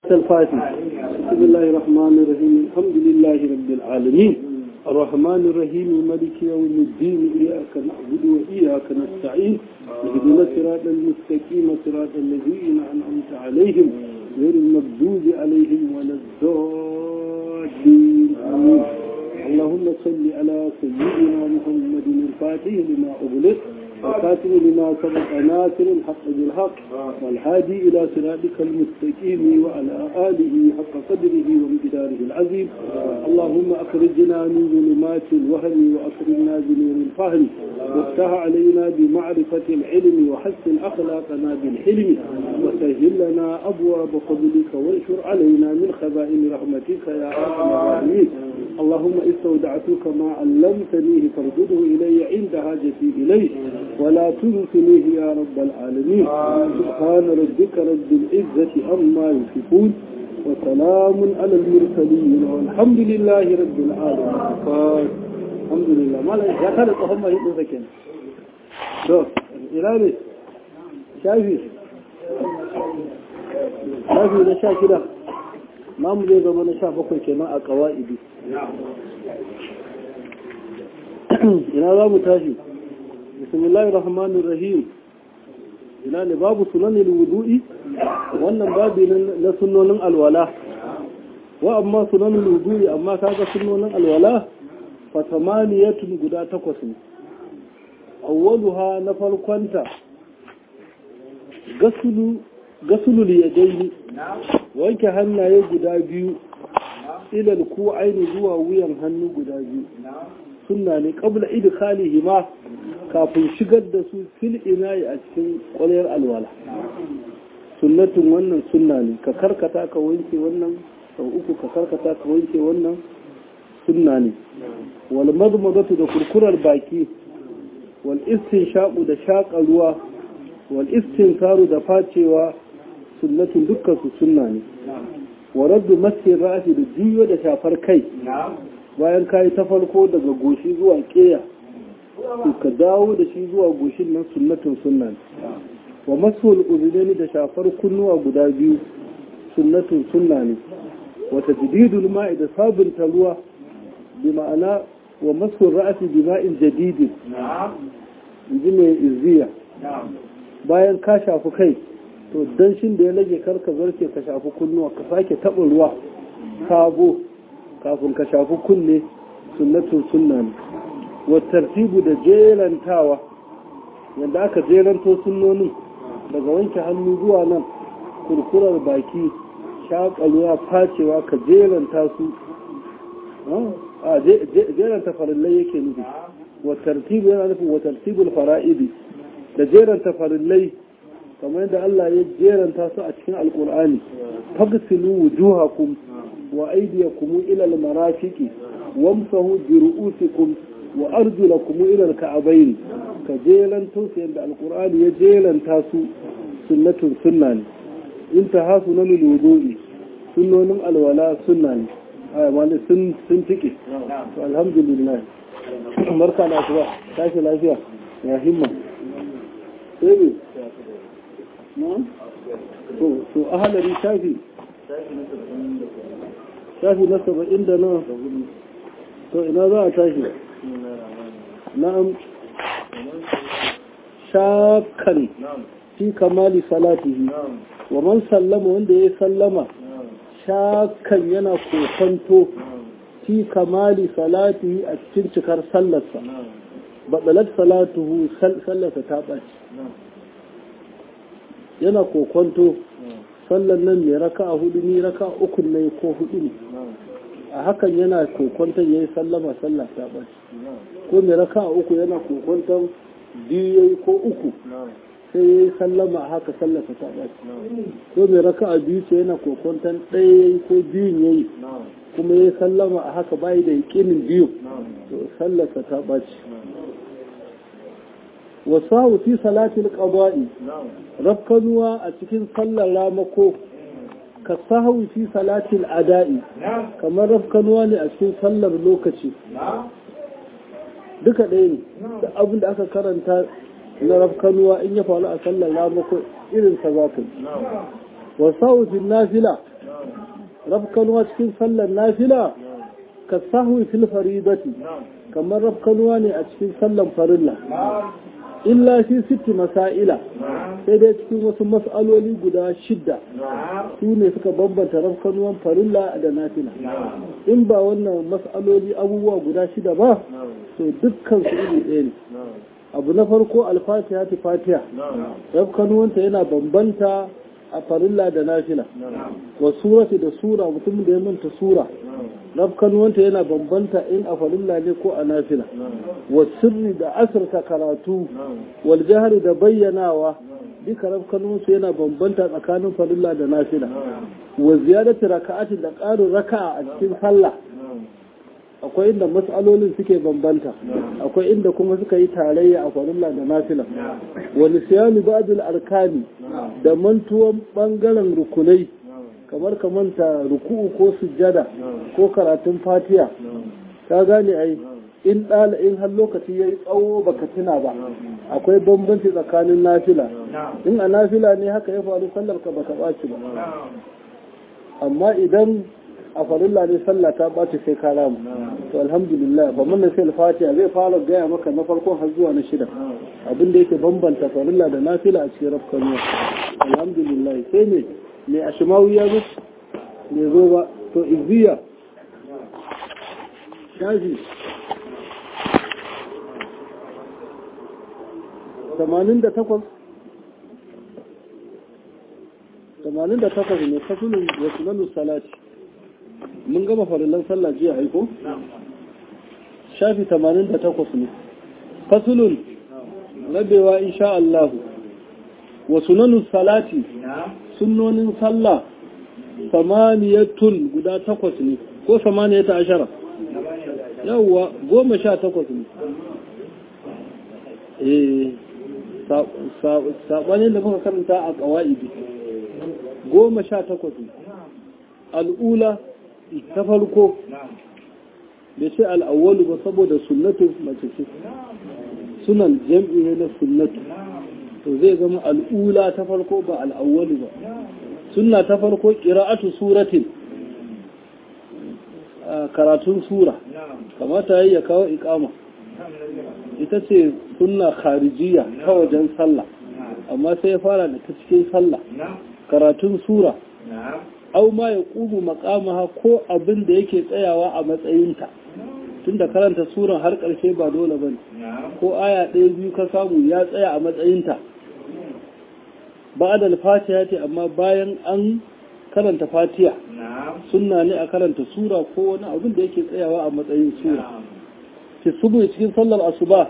الفاتح بسم الله الرحمن الرحيم الحمد لله رب العالمين الرحمن الرحيم مالك يوم الدين إياك نعبد وإياك نستعين اهدنا الصراط المستقيم صراط الذين أنعمت عليهم غير المغضوب عليهم ولا الضالين آمين اللهم صل على سيدنا محمد الفاتح لما أغلق وخاتم لما سبق ناصر الحق بالحق والهادي إلى صراطك المستقيم وعلى آله حق قدره ومقداره العظيم اللهم أخرجنا من ظلمات الوهم وأكرمنا بنور الفهم وافتح علينا بمعرفة العلم وحسن أخلاقنا بالحلم وسهل لنا أبواب فضلك وانشر علينا من خزائن رحمتك يا أرحم الراحمين اللهم استودعتك ما علمتنيه فارجده إلي عند حاجتي إليه ولا تنسنيه يا رب العالمين سبحان ربك رب العزة عما يصفون وسلام على المرسلين والحمد لله رب العالمين الحمد لله ما لا يا كان هم يدو سكن to ina ne shafi shafi na sha shida namu zai zama na sha bakwai kenan a kawa'idi ina za mu tashi bismillahir rahmanir rahim ina ne babu sunanin wudu'i wannan babu na sunnonin alwala wa amma sunanin wudu'i amma kaga sunnonin alwala fa tamaniyatun guda takwas ne awwaluha na farkonta gasulu gasulul yadaini wanke hannaye guda biyu ilal ku aini zuwa wuyan hannu guda biyu sunna ne qabla idkhalihi ma kafin shigar da su fil inayi a cikin kwalayar alwala sunnatun wannan sunna ne ka karkata ka wanke wannan sau uku ka karkata ka wanke wannan sunna ne wal madmadatu da kurkurar baki wal istinshaqu da shaƙa ruwa wal istinkaru da facewa sunnatun dukkan su sunna ne wa raddu masjid ra'si da jiyo da shafar kai bayan kayi ta farko daga goshi zuwa keya to ka dawo da shi zuwa goshin nan sunnatun sunna wa masul uzunaini da shafar kunnuwa guda biyu sunnatun sunna ne wa tajdidul ma'i da sabunta ruwa bi ma'ana wa masul ra'si bi ma'in jadidin inji mai izziya bayan ka shafi kai to danshin da ya rage karka zarce ka shafi kunnuwa ka sake taɓa ruwa sabo kafin ka shafi kunne sunnatun sunna ne wa tartibu da jerantawa yadda aka jeranto sunnonin daga wanke hannu zuwa nan kurkurar baki shaƙalwa facewa ka jeranta su a jeranta farillai yake nufi wa tartibu yana nufin wa tartibul fara'idi da jeranta farillai kamar yadda Allah ya jeranta su a cikin alkur'ani fagsilu wujuhakum wa aydiyakum ila almarafiqi wamsahu bi ru'usikum wa arjulakum ila alka'bayn ka jeranto su yadda alkur'ani ya jeranta su sunnatun sunna ne intaha sunanul wudu'i sunnonin alwala sunna ne ai wani sun sun tike to alhamdulillah barka da kuwa tashi lafiya ya himma sai to ahalari shafi shafi na saba'in da na to ina za a tashi na'am shakan fi kamali salatihi wa man sallama wanda ya sallama shakan yana kokonto fi kamali salatihi a cikin cikar sallarsa baɗalar salatuhu sallarsa ta ɓaci yana kokonto sallan nan mai raka a hudu ni raka uku ne ko hudu ne a hakan yana kokonton ya yi sallama sallah ta ɓaci ko mai raka a uku yana kokonton biyu ya yi ko uku sai ya yi sallama a haka sallarsa ta ɓaci ko mai raka a biyu ce yana kokonton ɗaya ya yi ko biyun ya yi kuma ya yi sallama a haka bayi da yakinin biyu to sallarsa ta ɓaci wasu fi salatul qada'i rafkanuwa a cikin sallar ramako ka sahawi fi salatil ada'i kamar rafkanuwa ne a cikin sallar lokaci duka ɗaya ne da abin da aka karanta na rafkanuwa in ya faru a sallar ramako irin sa za ka yi wa sawufin nafila rafkanuwa cikin sallar nafila ka sahwi fil faridati kamar rafkanuwa ne a cikin sallar farilla illa fi sitti masaila sai dai cikin wasu mas'aloli guda shidda su ne suka bambanta rafkanuwan farilla da nafila in ba wannan mas'aloli abubuwa guda shida ba to dukkan su iri ɗaya ne abu na farko alfatiha ta fatiha rafkanuwanta yana bambanta a farilla da nafila wa surati da sura mutum da ya manta sura rafkanuwanta yana bambanta in a farilla ne ko a nafila wa sirri da asirta karatu wal jahari da bayyanawa duka rafkanuwansu yana bambanta tsakanin farilla da nafila wa ziyadati raka'ati da ƙarin raka'a a cikin sallah akwai inda matsalolin suke bambanta akwai inda kuma suka yi tarayya a farilla da nafila wani siyanu ba'dul arkani da mantuwan bangaren rukunai kamar ka manta ruku'u ko sujjada ko karatun fatiya ka gane ai in ɗala in har lokaci ya yi tsawo baka tuna ba akwai bambanci tsakanin nafila in a nafila ne haka ya faru sallar ka baka ɓaci ba amma idan a farilla ne sallah ta ɓaci sai ka ramu to alhamdulillah ba mun sai fatiha zai fara gaya maka na farkon har zuwa na shida abin da yake bambanta farilla da nafila a cikin rafkan yau alhamdulillah sai ne mai ashimawi ya zo ne zo ba to izziya shafi tamanin da takwas tamanin da takwas ne fasulun wasu salati mun gama farillan sallah jiya aiko? shafi 88 ne fasulun rabewa insha Allah wa sunanus salati sunnonin sallah samaniyatun guda takwas ne ko samaniyata ashara yawwa goma sha takwas ne eh saɓanin da muka karanta a ƙawa'idi goma sha takwas ne al'ula ta farko da ce al'awwalu ba saboda sunnatu mace ce sunan jam'i ne na sunnatu to zai zama al'ula ta farko ba al'awwalu ba sunna ta farko ƙira'atu suratin karatun sura kamata yi ya kawo ikama ita ce sunna kharijiya ta wajen sallah amma sai ya fara da ta cikin sallah karatun sura au ma ya ƙumu makamaha ko abin da yake tsayawa a matsayinta tunda karanta suran har ƙarshe ba dole ba ko aya ɗaya biyu ka samu ya tsaya a matsayinta ba da fatiha ce amma bayan an karanta fatiha sunna ne a karanta sura ko wani abin da yake tsayawa a matsayin sura fi subu cikin sallar asuba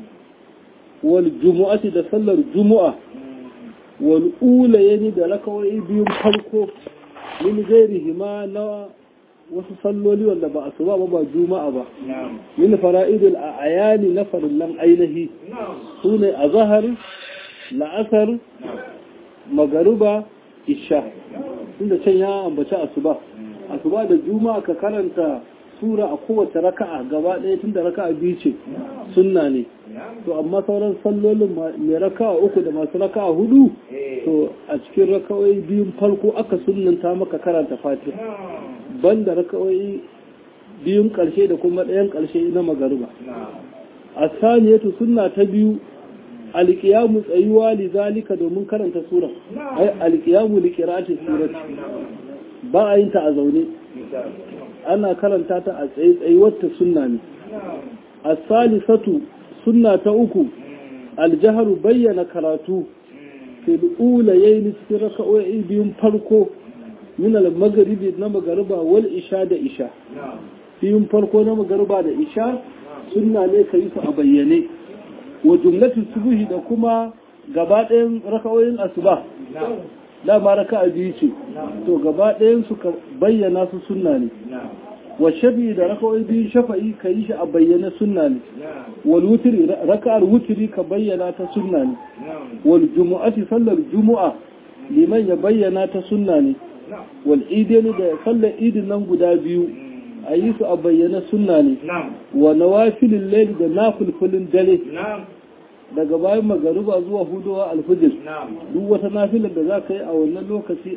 wal jumu'ati da sallar jumu'a wal ulayni da rakawai biyun farko min gairihi ma na wasu salloli wanda ba asuba ba ba juma'a ba min fara'idul ayani na farillan ainihi su ne a zahar la'asar magaruba isha inda can ya ambaci asuba asuba da juma'a ka karanta sura a kowace raka'a gaba ɗaya tun da raka'a biyu ce sunna ne to amma sauran sallolin mai raka'a uku da masu raka'a hudu to a cikin raka'o'i biyun farko aka sunnanta maka karanta fatiha banda raka'o'i biyun ƙarshe da kuma ɗayan ƙarshe na magariba a saniyatu sunna ta biyu alƙiyamu tsayuwa li zalika domin karanta sura ai alƙiyamu li qira'ati surati ba a yin ta a zaune ana karanta ta a tsaye tsayuwarta sunna ne as-salisatu sunna ta uku aljaharu bayyana karatu fil ulayayn cikin raka'o'i biyun farko min al-maghribi na magariba wal isha da isha biyun farko na magariba da isha sunna ne kai su a bayyane wa jumlatu subuhi da kuma gaba ɗayan raka'o'in asuba dama raka'a biyu ce to gaba ɗayan su ka bayyana su sunna ne wa shafi da raka'o'i biyu shafa'i ka yi shi a bayyana sunna ne wal wutri raka'ar wutri ka bayyana ta sunna ne wal jumu'ati sallar jumu'a liman ya bayyana ta sunna ne wal idaini da sallar idin nan guda biyu a yi su a bayyana sunna ne wa nawafilin laili da nafilfilin dare daga bayan magaruba zuwa hudowa alfijir duk wata nafilar da za ka yi a wannan lokaci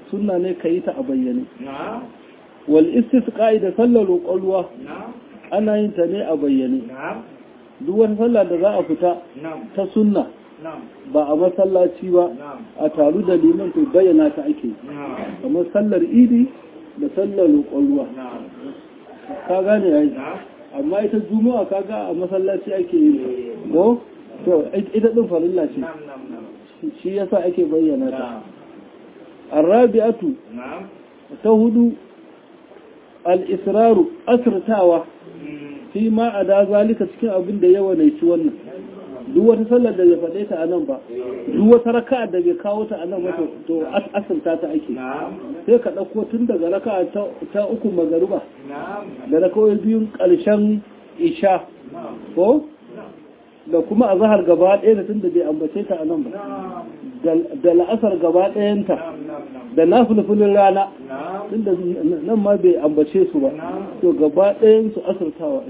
sunna ne ka yi ta a bayyane wal istisqa'i da sallar roƙon ruwa ana yin ta ne a bayyane duk wani sallah da za a fita ta sunna ba a masallaci ba a taru da liman to bayyana ta ake kamar sallar idi da sallar roƙon ruwa ka gane yayi amma ita juma'a kaga a masallaci ake yi ko to ita din farilla ce shi yasa ake bayyana ta arabi'atu ta hudu al-israru asrtawa fi ma a da zalika cikin abin da yawa ne ci wannan duk wata sallar da bai faɗe ta a nan ba duk wata raka'a da bai kawo ta a nan ba to asirta ta ake sai ka ɗauko tun daga raka'a ta uku magaruba da rakawai biyun ƙarshen isha ko da kuma a zahar gaba ɗaya da tun da bai ambace ta a nan ba da la'asar gaba ɗayanta da na fulfulin rana tun da nan ma bai ambace su ba to gaba ɗayan su asirtawa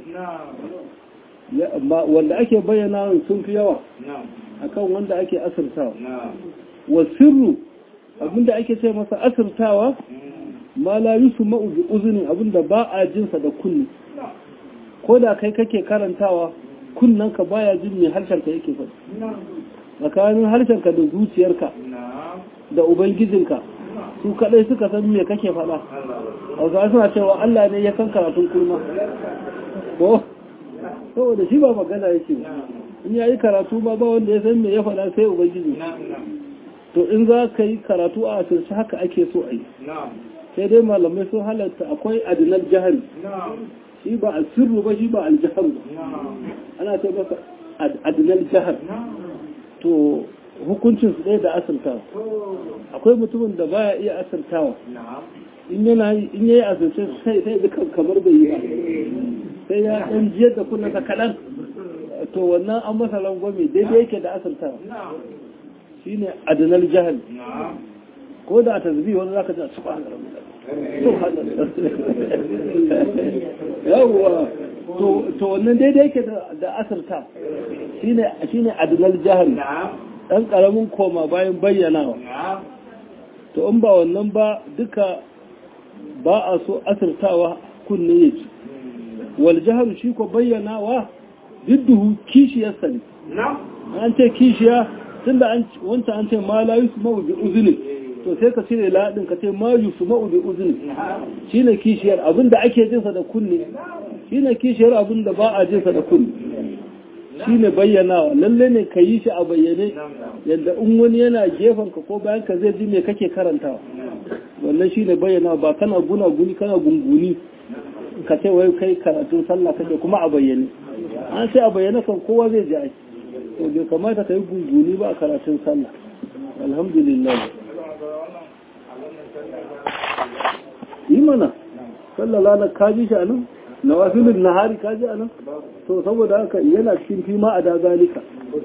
wanda ake bayyana sun fi yawa akan wanda ake asirtawa wa sirru abinda ake ce masa asirtawa ma la yusu ma'uzi uzunin abinda ba a jinsa da kunni ko da kai kake karantawa kunnanka baya jin mai harshenka yake faɗi tsakanin harshenka da zuciyarka da ubangijinka su kadai suka san me kake faɗa a suna cewa Allah ne ya san karatun kulma ko saboda shi ba magana yake in yayi karatu ba ba wanda ya san me ya faɗa sai ubangiji to in za ka yi karatu a asirce haka ake so a yi sai dai malamai sun halatta akwai adinal jahari shi ba a sirru ba shi ba aljahar ba ana ce masa adinal jahar to hukuncin su ɗaya da asirtawa akwai mutumin da baya iya asirtawa in yana in yayi asirce sai sai dukan kamar bai yi ba sai ya ɗan jiyar da kunna ta kaɗan to wannan an masa rangwame daidai yake da asirtawa shine adinal jahal ko da a tasbi wani zaka ji subhanallah yawwa to wannan daidai yake da asirta shine adinal jahal ɗan ƙaramin koma bayan bayyanawa to in ba wannan ba duka ba a so asirtawa kunne ya ci wal jahar shi ko bayyanawa didduhu kishiyarsa ne an ce kishiya tun da wancan an ce ma la yusu ma'u bi uzuni to sai ka cire laɗin ka ce ma yusu ma'u bi uzuni shine kishiyar abinda ake jinsa da kunne shine kishiyar abinda ba a jinsa da kunne shi ne bayyanawa lalle ne ka yi shi a bayyane yadda in wani yana ka ko bayan ka zai ji me kake karantawa wannan shi ne bayyanawa ba kana guna guni kana gunguni ka ce wai kai karatun sallah kake kuma a bayyane an sai a bayyane kan kowa zai ji ai to bai kamata ka yi gunguni ba a karatun sallah alhamdulillah yi mana sallah lana ka ji shi a nan nawafilin nahari ka ji a nan to saboda haka yana cikin fi ma a da zalika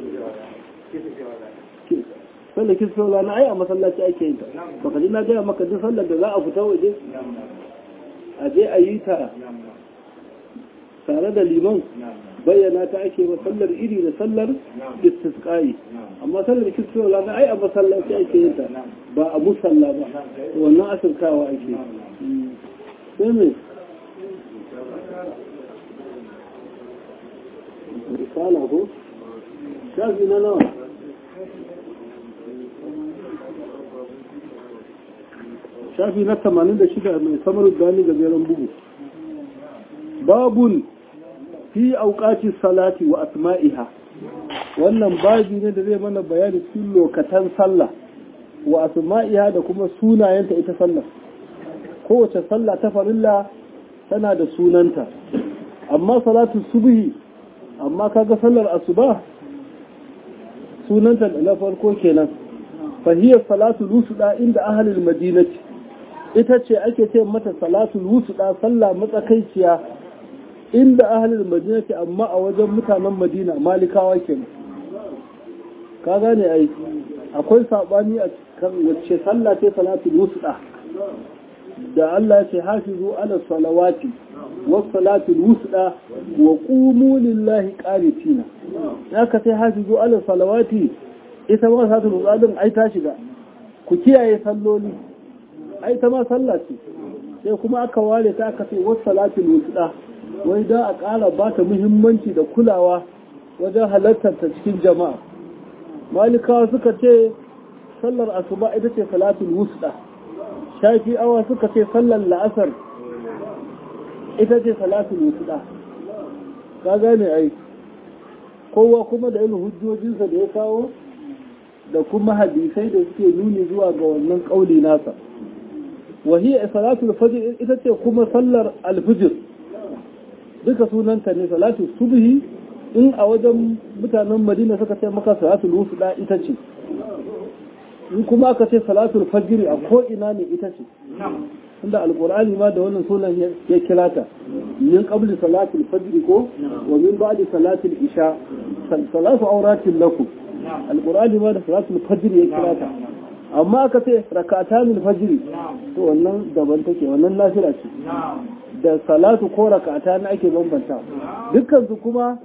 sallar kisola na ai a masallaci ake yin ta baka ji na gaya maka duk sallar da za a fita waje a je a yi ta tare da liman bayyana ta ake ba sallar iri da sallar istisqai amma sallar kisola na ai a masallaci ake yin ta ba a musalla ba wannan asirkawa ake sai me risala ko shafi na nawa shafi na 86 mai samar gani gajeren bugu babun fi auƙaci salati wa asma'iha wannan babi ne da zai mana bayani cikin lokatan sallah wa asma'iha da kuma sunayenta ita sallah kowace sallah ta farilla tana da sunanta amma salatu subhi amma kaga sallar asuba sunanta na farko kenan fahiyar salatu lusuda inda ahalil madinati ita ce ake ce mata salatu lusuda sallah matsakaiciya inda ahalil madinati amma a wajen mutanen madina malikawa kenan ka gane ai akwai sabani a kan wacce sallah ce salatu lusuda da Allah ya ce hafizu ala salawati والصلاة الوسطى وقوموا لله قانتين haka sai hafizu ala salawati ita ma sa tulu tsadin ai ta shiga ku kiyaye salloli ai ta ma sallah ce sai kuma aka ware ta aka ce wasu salatul wusta wai da a ƙara ba ta muhimmanci da kulawa wajen halartar ta cikin jama'a malikawa suka ce sallar asuba ita ce salatul wusta shafi'awa suka ce sallar la'asar ita ce salatul wusta ka gane ai kowa kuma da irin hujjojinsa da ya kawo da kuma hadisai da suke nuni zuwa ga wannan kauli nasa wahiyar salatul fajr ita ce kuma sallar alfijir duka sunanta ne salatul subhi in a wajen mutanen madina suka ce maka salatul wusda ita ce in kuma aka ce salatul fajr a ko ina ne ita ce inda alqur'ani ma da wannan sunan ya kira ta min qabli salatul fajr ko wa min ba'di salatul isha salatu auratin lakum alqur'ani ma da salatul fajr ya kira ta amma aka ce rak'atan fajr to wannan daban take wannan nafila ce da salatu ko rak'atan ake bambanta dukkan su kuma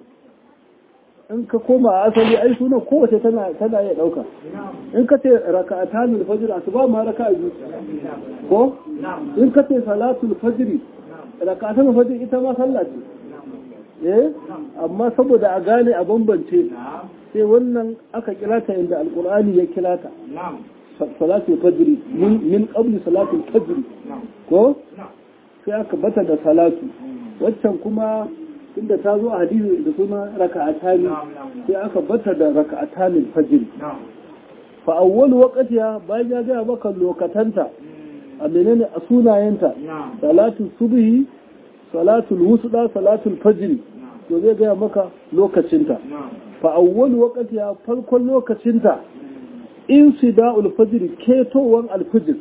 in ka koma a asali ai sunan kowace tana tana iya dauka in ka ce raka'atan al-fajr asuba ma raka'a biyu ko in ka ce salatul fajr raka'atan al-fajr ita ma sallah ce eh amma saboda a gane a bambance sai wannan aka kira ta inda alqur'ani ya kira ta salatul fajr min min qabli salatul fajr ko sai aka bata da salatu waccan kuma inda ta zo a hadisi da suna raka'atani sai aka bata da raka'atanin fajr fa awwal waqtiha bayan ya ga maka lokatanta a menene a sunayenta salatu subhi salatul wusda salatul fajr to zai ga maka lokacinta fa awwal waqtiha farkon lokacinta insida'ul fajr ketowan alfajr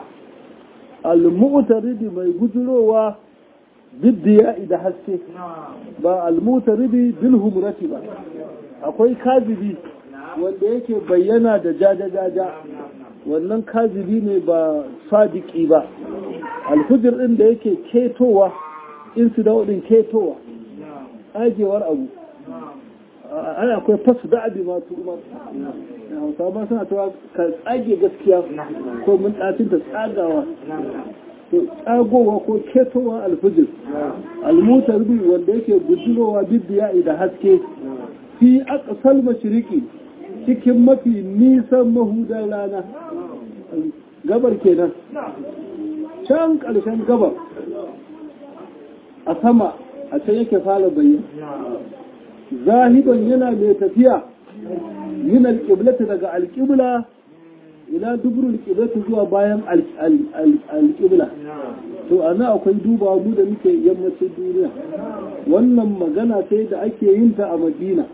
al-mu'taridi mai gujurowa biddiya da haske ba almutaridi bil humrati ba akwai kazibi wanda yake bayyana da jaja-jaja wannan kazibi ne ba sadiki ba alfujir din da yake ketowa insidawo din ketowa agewar abu ana akwai fasu da abi masu umar hausa ba suna cewa ka tsage gaskiya ko mun ɗafin ta tsagawa tsagowa ko ketowa alfijir almutar bi wanda yake bujirowa bibiya da haske fi aqsal mashriqi cikin mafi nisan mahudan rana gabar kenan can ƙarshen gabar a sama a can yake fara bayyana zahiban yana mai tafiya yin alƙiblata daga alƙibla ila dubrul qiblati zuwa bayan alqibla to ana akwai duba mu da muke yammacin duniya wannan magana sai da ake yin ta a Madina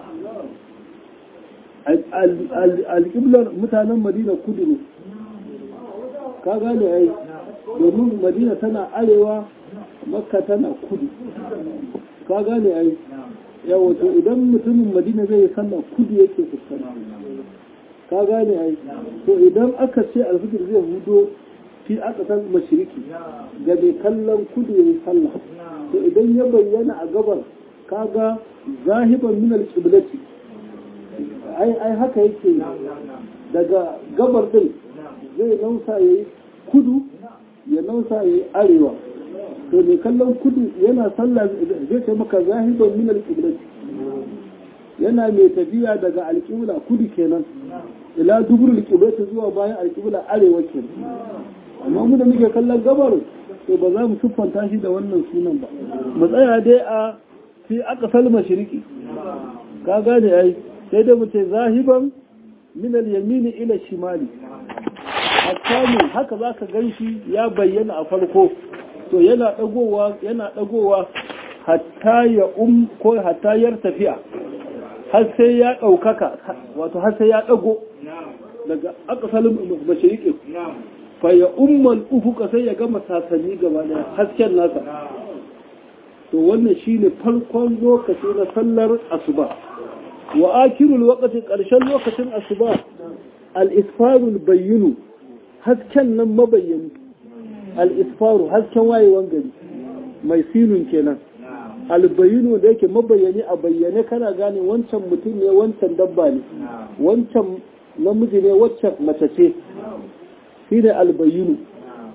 alqiblar mutanen Madina kudu ne ka gane ai domin Madina tana arewa Makka tana kudu ka gane ai yawo to idan mutumin Madina zai sallah kudu yake fuskanta ka gane ai to idan aka ce alfijir zai hudo fi aka san mashiriki ga mai kallon kudu ya yi sallah to idan ya bayyana a gabar kaga zahiban min alqiblati ai ai haka yake daga gabar din zai nausa yayi kudu ya nausa yayi arewa to mai kallon kudu yana sallah zai ce maka zahiban min alqiblati yana mai tafiya daga alƙibla kudu kenan ila duburul qiblati zuwa bayan alƙibla arewa kenan amma mu da muke kallon gabar to ba za mu siffanta shi da wannan sunan ba mu tsaya dai a fi aqsal mashriqi ka gane ai sai da mu ce zahiban min al-yamini ila shimali hatta ne haka zaka ganshi ya bayyana a farko to yana dagowa yana dagowa hatta ya um ko hatta yar tafiya har sai ya ɗaukaka wato har sai ya ɗago daga akasalin mashirikin fa ya ummal ufuka sai ya gama sasanni gaba daya hasken nasa to wannan shine farkon lokaci na sallar asuba wa akirul waqti ƙarshen lokacin asuba al-isfarul bayyinu hasken nan mabayyani al-isfaru hasken wayewan gari mai sinun kenan albayinu da yake mabayani a bayyane kana gane wancan mutum ne wancan dabba ne wancan namiji ne waccan mace ce shi ne albayinu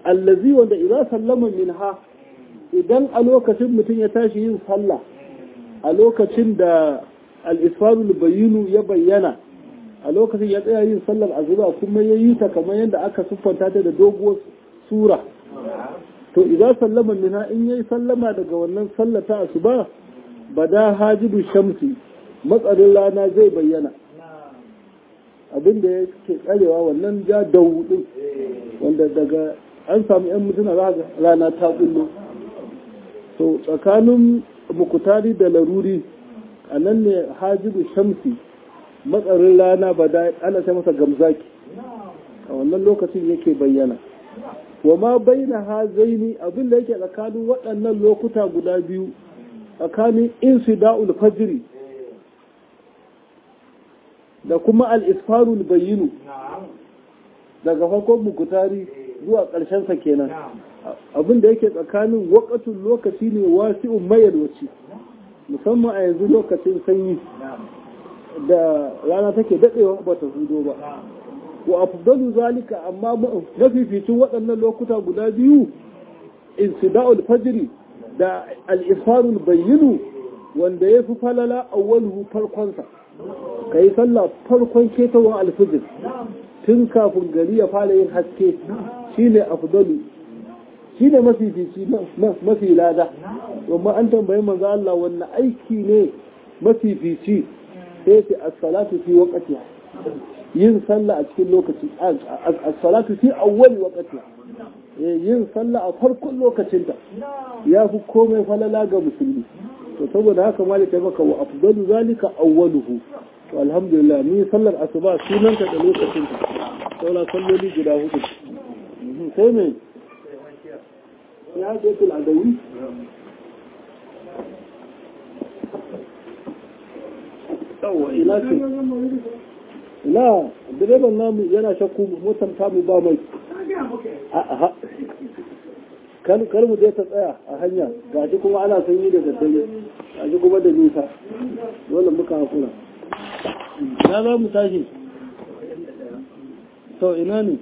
allazi wanda idan sallama minha idan a lokacin mutum ya tashi yin sallah a lokacin da al-isfarul bayinu ya bayyana a lokacin ya tsaya yin sallar azuba kuma ya yi ta kamar yadda aka siffanta ta da doguwar sura to idan sallama minha in yayi sallama daga wannan sallar ta asuba bada hajibu shamsi matsarin rana zai bayyana abinda ya ke tsarewa wannan ja daudin wanda daga an samu yan mutuna za rana ta kullo to tsakanin mukutari da laruri a nan ne hajibu shamsi matsarin rana ba da ana ta masa gamzaki a wannan lokacin yake bayyana wa ma baina hazaini abin da yake tsakanin waɗannan lokuta guda biyu tsakanin insida'ul fajri da kuma al-isfarul bayyinu daga farkon mukutari zuwa ƙarshen sa kenan abin da yake tsakanin wakatun lokaci ne wasi'un mayalwaci musamman a yanzu lokacin sanyi da rana take daɗewa ba ta hudo ba wa afdalu zalika amma mafificin waɗannan lokuta guda biyu insida'ul fajri da al-isfarul bayyinu wanda ya fi falala awwaluhu farkonsa ka yi sallah farkon ketowar alfijir tun kafin gari ya fara yin haske shine afdalu shine mafifici mafi lada domin an tambayi manzo Allah wannan aiki ne mafifici sai ce as-salatu fi waqtiha yin sallah a cikin lokaci as-salatu fi awwali waqtiha yin sallah a farkon lokacinta ya fi komai falala ga musulmi to saboda haka malik ya maka wa afdalu zalika awwaluhu to alhamdulillah ni sallar asuba sunanta da lokacinta saura salloli guda hudu sai me ya hajjatul adawi yawa ina ce ina direban namu yana shakku motar tamu ba mai kar mu je ta tsaya a hanya ga shi kuma ana sanyi da daddare ga shi kuma da nisa dole muka hakura na za mu tashi to ina ne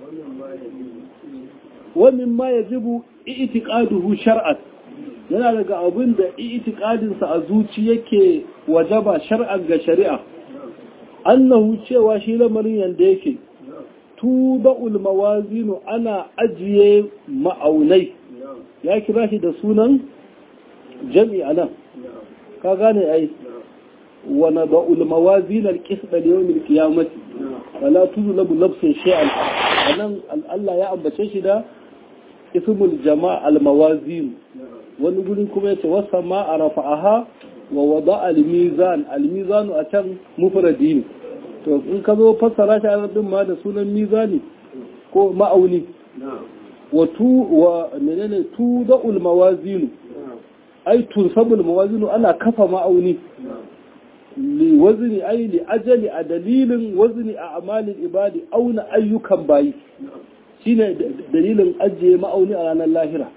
wannan ma ya jibu itiqaduhu shar'an yana daga abin da itiqadinsa a zuci yake wajaba shar'an ga shari'a annahu cewa shi lamarin yanda yake tuba'ul mawazinu ana ajiye ma'aunai ya kira shi da sunan jami nan ka gane ai wa nada'ul mawazin al-qisd li yawm al-qiyamah wala tuzlamu nafsun shay'an anan Allah ya ambace shi da ismul jama' al-mawazin wani guri kuma yace wasama arafa'aha wa wada'a al-mizan al-mizanu a can mufradi ne to in ka zo fassara shi a din ma da sunan mizani ko ma'auni wa tu wa menene tu da'ul mawazinu ai tunsabul mawazinu ana kafa ma'auni li wazni ai li ajali a dalilin wazni a amalin ibadi auna ayyukan bayi shine dalilin ajiye ma'auni a ranar lahira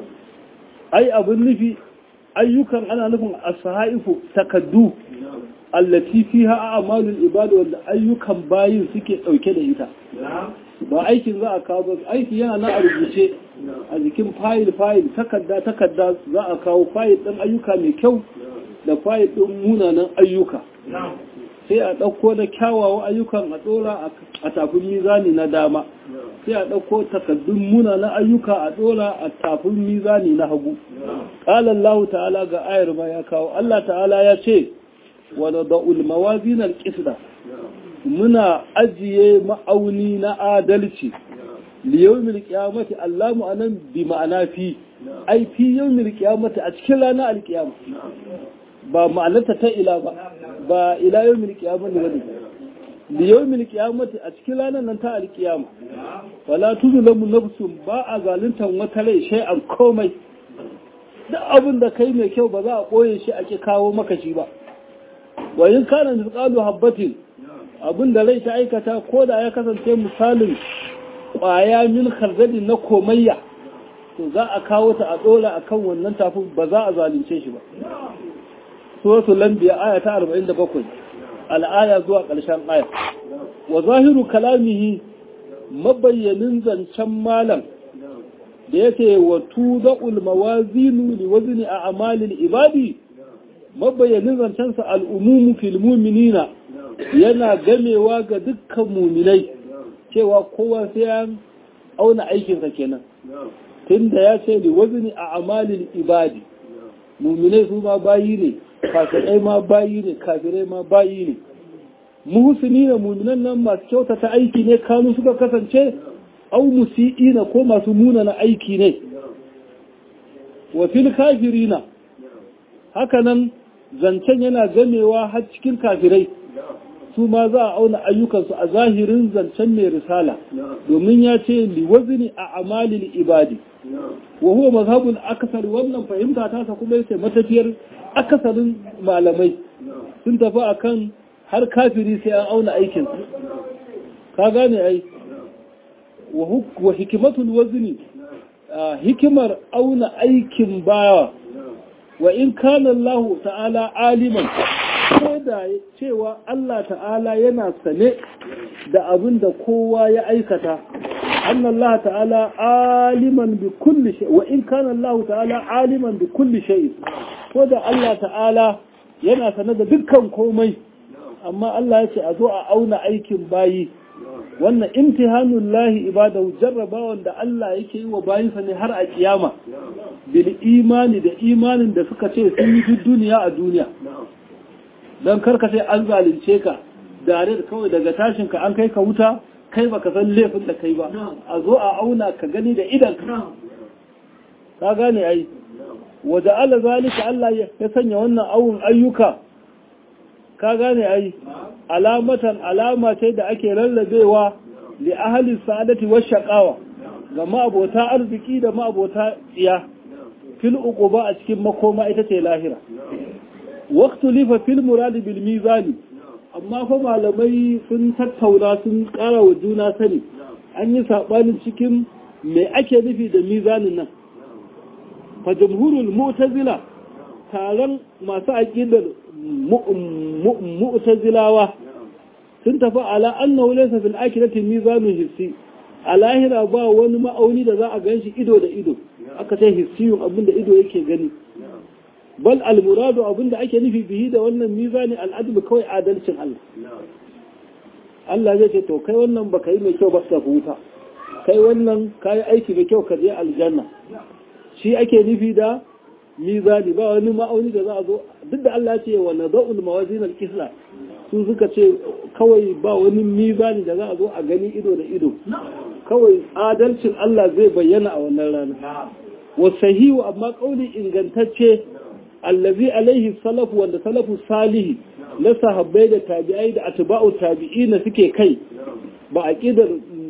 ai abin nufi ayyukan ana nufin as-sahaifu takaddu allati fiha a'malul ibad wanda ayyukan bayin suke dauke da ita ba aikin za a kawo aiki yana na a rubuce a jikin fayil fayil takarda takarda za a kawo fayil din ayyuka mai kyau da fayil din munanan ayyuka sai a ɗauko da kyawawan ayyukan a ɗora a tafin mizani na dama sai a ɗauko takardun munanan ayyuka a ɗora a tafin mizani na hagu ƙalan lahu ta'ala ga ayar ma ya kawo Allah ta'ala ya ce wadda da'ul mawazin al-qisda muna ajiye ma'auni na adalci liyawmil qiyamati allamu anan bi ma'ana fi ai fi yawmil qiyamati a cikin ranar alqiyama ba ma'anarta ta ila ba ba ila yawmil qiyamati bane liyawmil qiyamati a cikin ranar nan ta alqiyama wala tuzlamu nafsun ba a zaluntan wata rai shay'an komai duk abin da kai mai kyau ba za a koye shi ake kawo maka shi ba wa in kana misqalu habbatin abin da rai ta aikata ko da ya kasance misalin ƙwaya min khardali na komayya to za a kawo ta a ɗora a kan wannan tafin ba za a zalunce shi ba suratul lambiya aya ta 47 al'aya zuwa ƙarshen aya wa zahiru kalamihi mabayyanin zancen malam da yake wa tuda'ul mawazinu li wazni a amalil ibadi mabayyanin zancensa al'umumu fil mu'minina yana gamewa ga dukkan muminai cewa kowa sai ya auna aikinsa kenan tunda ya ce li wazni a amalil ibadi muminai su ma bayi ne kafirai ma bayi ne kafirai ma bayi ne muhsini na muminan nan masu kyautata aiki ne kanu suka kasance au musi'ina ko masu munana aiki ne wa fil kafirina hakanan zancen yana gamewa har cikin kafirai su ma za a auna ayyukansu a zahirin zancen mai risala domin ya ce liwazini a amalil ibadi wa huwa mazhabul akasar wannan fahimta ta sa kuma yace matafiyar akasarin malamai sun tafi akan har kafiri sai an auna aikin ka gane ai wa hikimatul wazni hikimar auna aikin bawa wa in kana Allah ta'ala aliman ko da cewa Allah ta'ala yana sane da abin da kowa ya aikata anna Allah ta'ala aliman bi kulli shay wa in kana Allah ta'ala aliman bi kulli shay ko da Allah ta'ala yana sane da dukkan komai amma Allah ya ce a zo a auna aikin bayi wannan imtihanun lahi ibadahu jarrabawan da Allah yake yi wa bayinsa ne har a kiyama bil imani da imanin da suka ce sun yi duniya a duniya don karka sai an zalunce ka dare da kawai daga tashin ka an kai ka wuta kai baka san laifin da kai ba a zo a auna ka gani da idan ka gane ai waje ala zalika Allah ya sanya wannan awun ayyuka ka gane ai alamatan alama ce da ake lallabewa li ahli sa'adati wa shaqawa ga ma'abota arziki da ma'abota tsiya fil uquba a cikin makoma ita ce lahira waqtu lifa fil murad bil mizan amma fa malamai sun tattauna sun ƙara wa juna sani an yi sabanin cikin me ake nufi da mizanin nan fa jumhurul mu'tazila taron masu aqidar mu'tazilawa sun tafi ala annahu laysa fil akhirati mizanun hissi a lahira ba wani ma'auni da za a ganshi ido da ido aka ce hissiyun abinda ido yake gani bal al muradu abinda ake nufi bihi da wannan mizani al adl kawai adalcin Allah Allah zai ce to kai wannan baka yi mai kyau ba ka huta kai wannan kai aiki mai kyau ka je aljanna shi ake nufi da mizani ba wani ma'auni da za a zo duk da Allah ce wa nada'ul mawazin al-qisla su suka ce kawai ba wani mizani da za a zo a gani ido da ido kawai adalcin Allah zai bayyana a wannan rana wa sahihu amma kauli ingantacce allazi alaihi salafu wanda salafu salihi na sahabbai da tabi'ai da atba'u tabi'ina suke kai ba aqidar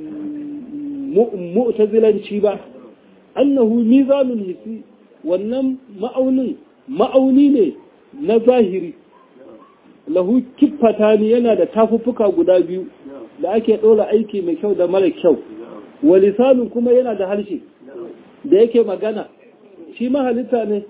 mu'tazilanci ba annahu mizanul hisi wannan ma'aunin ma'auni ne na zahiri lahu kiffata ne yana da tafuffuka guda biyu da ake ɗora aiki mai kyau da mara kyau walisanin kuma yana da harshe da yake magana shi ma halitta ne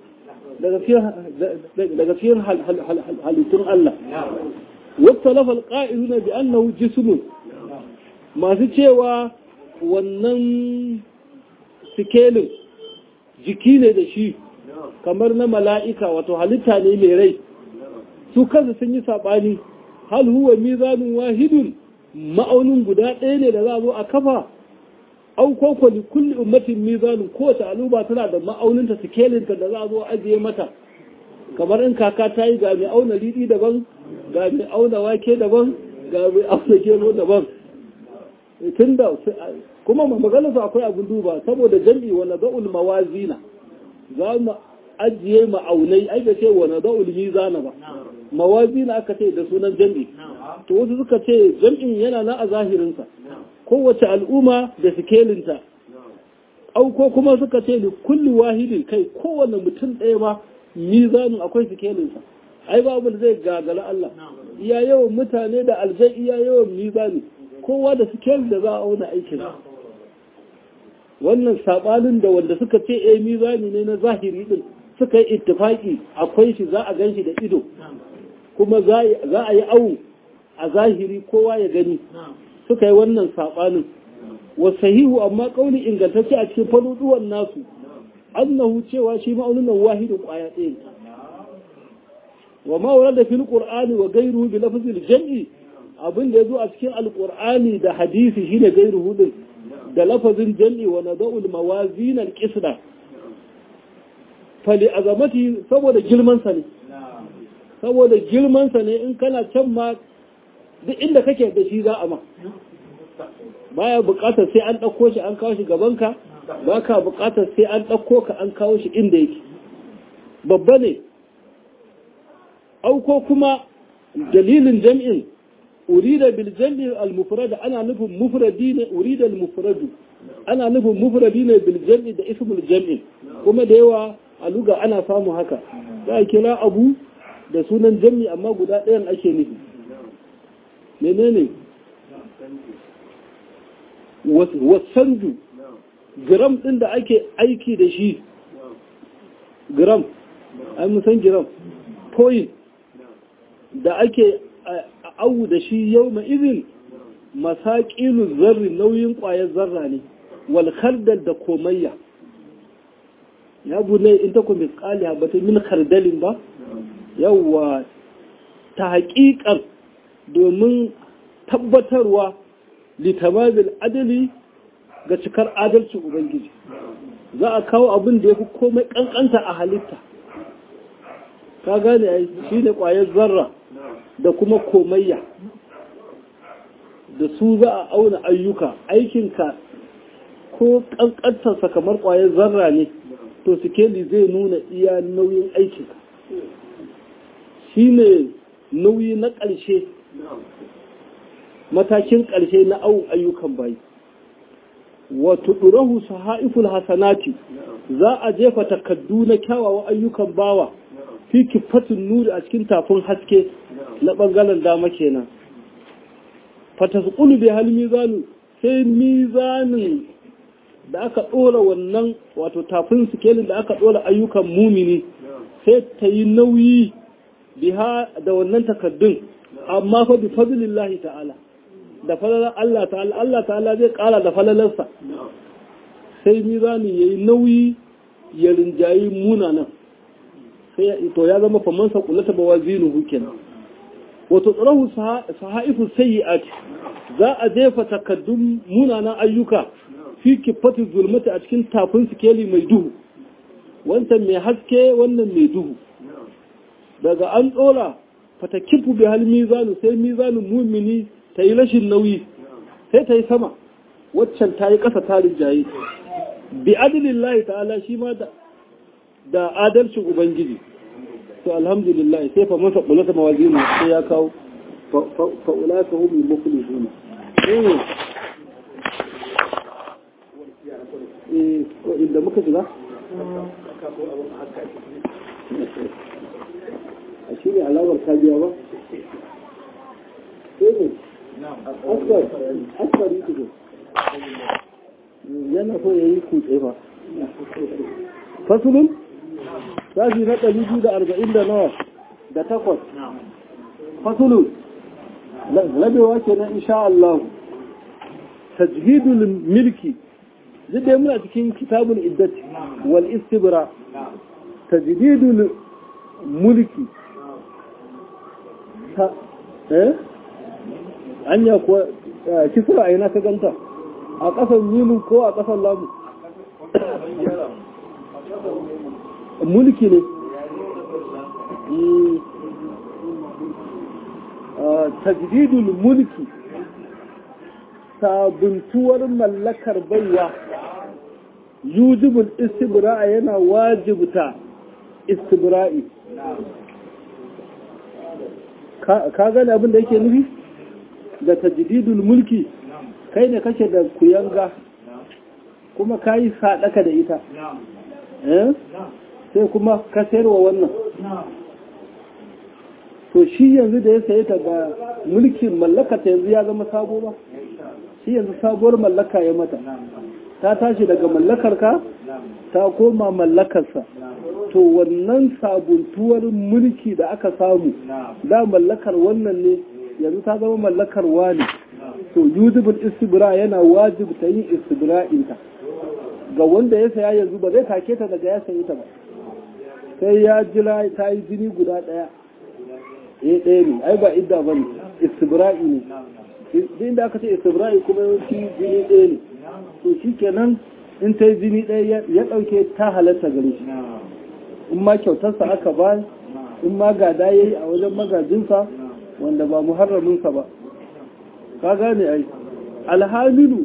daga fiye halittun Allah wata lafal ƙa'iru na bi annahu jismun masu cewa wannan sikelin jiki ne da shi kamar na mala'ika wato halitta ne mai rai su kansu sun yi saɓani hal huwa mizanin wahidun ma'aunin guda ɗaya ne da za a zo a kafa au ko kwali kulli ummatin mizanin kowace al'umma tana da ma'auninta sikelinta da za a zo a ajiye mata kamar in kaka ta yi ga mai auna riɗi daban ga mai auna wake daban ga mai auna gero daban tun da kuma maganarsa akwai abin duba saboda jam'i wa nada'ul mawazina za mu ajiye ma'aunai ai ga ce wa nada'ul mizana ba mawazina aka ce da sunan jam'i to wasu suka ce jam'in yana na a zahirinsa kowace al'umma da sikelinta au ko kuma suka ce da kulli wahidin kai kowane mutum ɗaya ma mizanin akwai sikelinsa ai babu da zai gagara Allah iya yawan mutane da aljai iya yawan mizani kowa da sikelin da za a auna aikin wannan sabanin da wanda suka ce eh mizani ne na zahiri din suka yi ittifaki akwai shi za a ganshi da ido kuma za a yi awu a zahiri kowa ya gani suka yi wannan sabanin wa sahihu amma kauli ingantacce a cikin faduduwan nasu annahu cewa shi ma'aunin nan wahidin kwaya ɗaya wa ma warada fil qur'ani wa ghayruhu bi lafzil jam'i abin da yazo a cikin alqur'ani da hadisi shine ghayruhu din da lafazin jam'i wa nada'ul mawazin al-qisda fali azamati saboda girman sa ne saboda girman sa ne in kana can ma duk inda kake da shi za a ma baya bukatar sai an ɗauko shi an kawo shi gabanka ba ka bukatar sai an ɗauko ka an kawo shi inda yake babba ne auko kuma dalilin jam'in urida bil jam'i al mufrad ana nufin mufradi ne urida al mufradu ana nufin mufradi ne bil jam'i da ismul jam'i kuma da yawa a luga ana samu haka za a kira abu da sunan jam'i amma guda ɗayan ake nufi menene wasanju gram ɗin da ake aiki da shi gram an san gram point da ake awu da shi yau ma izin masaƙilu zarri nauyin ƙwayar zarra ne walhardal da komayya ya bune in ta kuma ƙali habata min kardalin ba yawwa ta haƙiƙar domin tabbatarwa litamazil adali ga cikar adalci ubangiji za a kawo abin da ya fi komai kankanta a halitta ka gane ai shi ne ƙwayar zarra da kuma komayya da su za a auna ayyuka aikinka ko kankantarsa kamar ƙwayar zarra ne to sikeli zai nuna iya nauyin aikinka shi ne nauyi na ƙarshe matakin ƙarshe na awon ayyukan bayi wato ɗurahu sahaiful hasanati za a jefa takaddu na kyawawan ayyukan bawa fi kifatin nuri a cikin tafin haske na ɓangaren dama kenan fatasqulu bi hal mizanu sai mizanin da aka ɗora wannan wato tafin sikelin da aka ɗora ayyukan mumini sai ta yi nauyi biha da wannan takaddun amma fa bi fadlillahi ta'ala da falalar Allah ta'ala Allah ta'ala zai kara da falalarsa sai mizani yayi nauyi ya rinjayi munanan sai to ya zama faman sa kullata bawazinuhu kenan wato tsarahu sahaifu sayyi'at za a jefa takaddun munanan ayyuka fi kifatu zulmati a cikin tafin sikeli mai duhu wancan mai haske wannan mai duhu daga an tsora fatakifu bi hal mizanu sai mizanin mumini ta yi rashin nauyi sai ta yi sama waccan ta yi ƙasa ta rinjaye bi adilin lahi ta'ala shi ma da adalcin ubangiji to alhamdulillah sai fa masa kula ta mawazinu sai ya kawo fa'ula ka hu mai mukuli suna inda muka shiga a shi ne alamar kajiya ba sai ne askar yi tuzo yana so ya yi kutse ba fasulun sashi na ɗari biyu da arba'in da nawa da takwas fasulun rabewa ke na insha Allah tajhidul milki duk da muna cikin kitabul iddati wal istibra tajdidul mulki eh anya ko kisra aina ka ganta a ƙasar mimin ko a ƙasar lamu mulki ne tajdidul mulki sabuntuwar mallakar baiwa yujibul istibra'a yana wajibta istibra'i ka gane abin da yake nufi da tajdidul mulki kai ne kake da kuyanga kuma ka yi sadaka da ita sai kuma ka sayarwa wannan to shi yanzu da ya saye ta ga mulkin mallaka ta yanzu ya zama sabo ba shi yanzu sabuwar mallaka ya mata ta tashi daga mallakarka ta koma mallakarsa to wannan sabuntuwar mulki da aka samu da mallakar wannan ne yanzu ta zama mallakar wani to yujibul istibra yana wajibta yin istibra'inta ga wanda ya saya yanzu ba zai take ta daga ya sayi ta ba sai ya jira ta yi jini guda ɗaya eh ɗaya ne ai ba idda ba ne istibra'i ne duk inda aka ce istibra'i kuma yawanci jini ɗaya ne to shi kenan in ta yi jini ɗaya ya ɗauke ta halatta gare shi in ma kyautarsa aka ba in ma gada ya yi a wajen magajinsa wanda ba muharraminsa ba ka gane ai alhamilu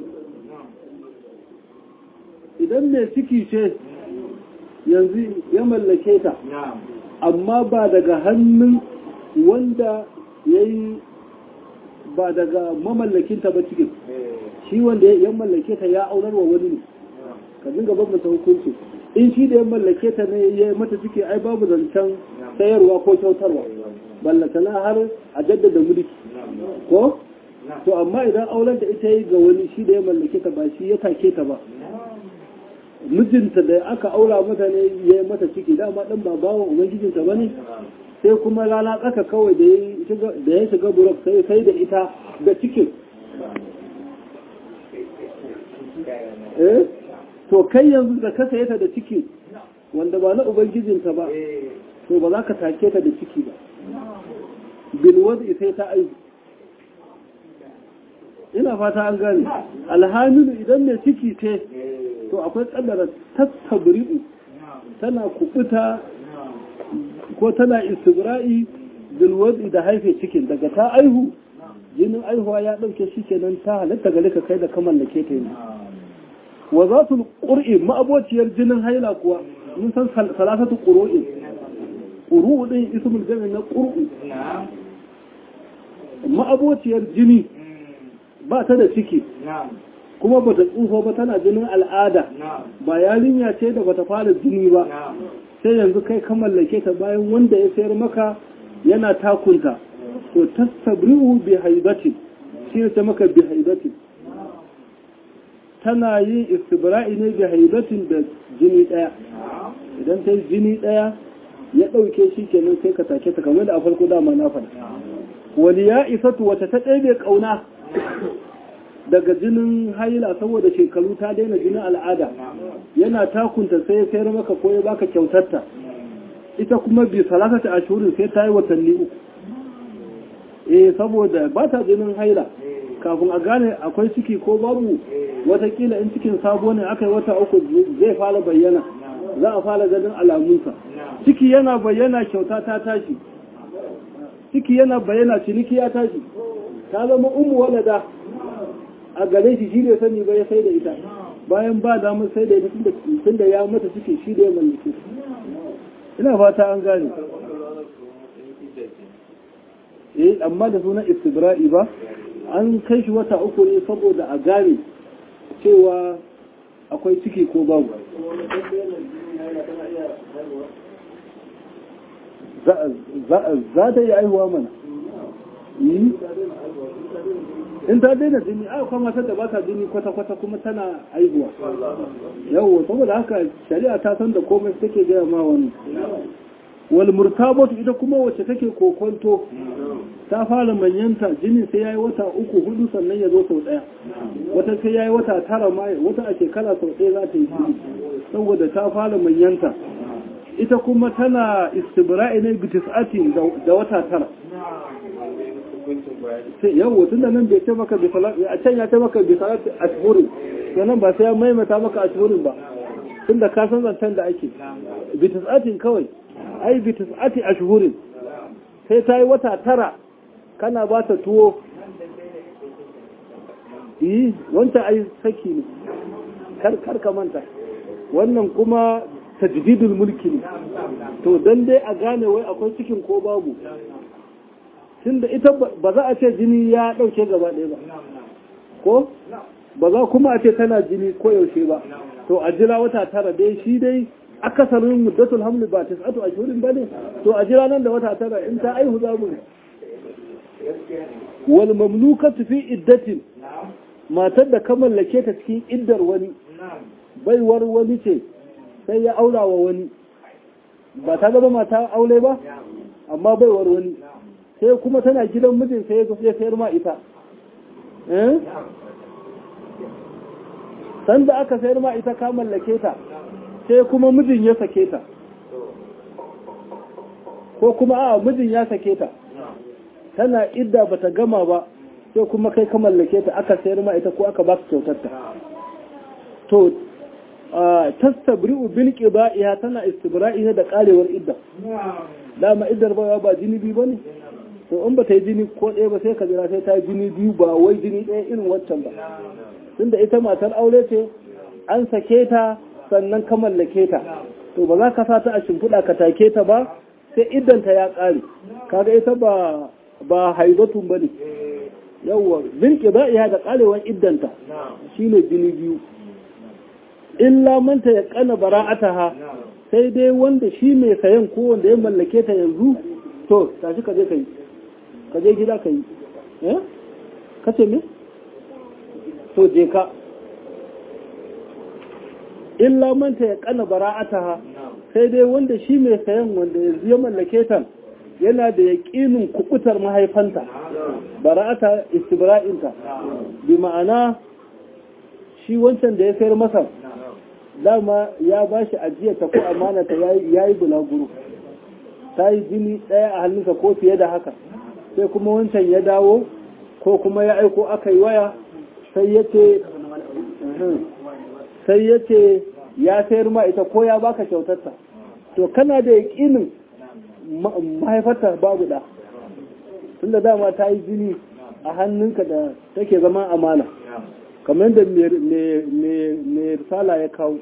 idan mai ciki ce yanzu ya mallake ta amma ba daga hannun wanda ya yi ba daga mamallakinta ba cikin shi wanda ya mallake ta ya aurar wa wani ne ka dinga bambanta hukunci in shi da ya mallake ta ne ya mata ciki ai babu zancen sayarwa ko kyautarwa ballatana har a jaddada mulki ko to amma idan auren da ita yi ga wani shi da ya mallake ta ba shi ya take ta ba mijinta da aka aura mata ne ya yi mata ciki dama ɗan ba bawan ubangijinta ba ne sai kuma rana tsaka kawai da ya shiga burok sai sai da ita da cikin eh to kai yanzu da ka saye ta da ciki wanda ba na ubangijinta ba to ba za ka take ta da ciki ba bilwaz sai ta aiki ina fata an gane alhamilu idan mai ciki ce to akwai kaddara tattabri'u tana kubuta ko tana istibra'i bilwadi da haife cikin daga ta aihu jinin aihuwa ya dauke shi kenan ta halatta gare ka kai da ka mallake ta yi wa za su ƙur'i ma'abociyar jinin haila kuwa mun san salasatu ƙuru'in ƙuru'u ɗin ismul jami na ƙur'u ma'abociyar jini ba ta da ciki kuma ba ta tsufa ba tana jinin al'ada ba yarinya ce da bata fara jini ba sai yanzu kai ka mallake ta bayan wanda ya sayar maka yana takunta to tastabri'u bi haibatin shi ne ta maka bi haibatin tana yin istibra'i ne bi haibatin da jini daya idan ta yi jini daya ya ɗauke shi kenan sai ka take ta kamar da a farko dama na faɗa wani ya isatu wata ta ɗaya ƙauna daga jinin haila saboda shekaru ta daina jinin al'ada yana takunta sai ya sayar maka ko ya baka kyautarta ita kuma bi salasata ashurin sai ta yi watanni uku eh saboda ba ta jinin haila kafin a gane akwai ciki ko babu watakila in cikin sabo ne aka yi wata uku zai fara bayyana za a fara ganin alamunsa ciki yana bayyana kyauta ta tashi ciki yana bayyana ciniki ya tashi ta zama umu walada a gare shi shi ne sani ba ya sai da ita bayan ba damar sai da ita tun da ya mata ciki shi da ya mallake ina fata an gane eh amma da sunan istibra'i ba an kai shi wata uku ne saboda a gane cewa akwai ciki ko babu za ta yi aihuwa mana in ta daina jini a kuma matar da ba ta jini kwata-kwata kuma tana aihuwa yawon saboda haka shari'a ta san da komai take gaya ma wani wal murtabatu ita kuma wacce take kokonto ta fara manyanta jini sai yayi wata uku hudu sannan ya zo sau daya wata sai yayi wata tara ma wata a shekara sau daya za ta yi jini saboda ta fara manyanta ita kuma tana istibra'i ne bitis'ati da wata tara yau tun da nan bai ce maka a can ya ce maka bisalati ashhurin sannan ba sai ya maimaita maka ashhurin ba tun da ka san zancen da ake bitis'atin kawai ai bitis'ati ashhurin sai ta yi wata tara kana ba ta tuwo yi wancan ai saki ne kar ka manta wannan kuma tajdidul mulki ne to dan dai a gane wai akwai cikin ko babu tunda ita ba za a ce jini ya dauke gaba ɗaya ba ko ba za kuma a ce tana jini ko yaushe ba to a jira wata tara dai shi dai akasarin muddatul hamli ba tis'atu ashhurin bane to a jira nan da wata tara in ta aihu za mu wal mamlukatu fi iddatin matar da ka mallake ta cikin iddar wani baiwar wani ce sai ya aura wa wani ba ta zama mata aure ba amma baiwar wani sai kuma tana gidan mijin sai ya sayar ma ita sanda aka sayar ma ita ka mallake ta sai kuma mijin ya sake ta ko kuma a mijin ya sake ta tana idda bata gama ba sai kuma kai ka mallake ta aka sayar ma ita ko aka ba ka kyautar ta to tastabri'u bil qida'iha tana istibra'i ne da karewar idda dama iddar ba ba jini biyu bane to in ba ta yi jini ko ɗaya ba sai ka jira sai ta yi jini biyu ba wai jini ɗaya irin waccan ba tunda ita matar aure ce an sake ta sannan ka mallake ta to ba za ka sa ta a shimfiɗa ka take ta ba sai iddanta ya ƙare kaga ita ba ba haibatun bane yawwa bil qida'iha da karewar iddanta shine jini biyu illa manta ya kana bara'ataha sai dai wanda shi mai sayan ko wanda ya mallake ta yanzu to tashi ka je ka yi ka je gida ka yi eh ka ce me to je ka illa manta ya kana bara'ataha sai dai wanda shi mai sayan wanda yanzu ya mallake ta yana da yaƙinin kubutar mahaifanta bara'ata istibra'inta bi ma'ana shi wancan da ya sayar masa dama ya ba shi ajiyarta ko amanata ya yi bulaguro ta yi jini ɗaya a hannunsa ko fiye da haka sai kuma wancan ya dawo ko kuma ya aiko aka yi waya sai ya ce sai ya ce ya sayar ma ita ko ya baka kyautarta to kana da yaƙinin mahaifarta babu ɗa tunda dama ta yi jini a hannunka da take zama amana kamar da mai risala ya kawo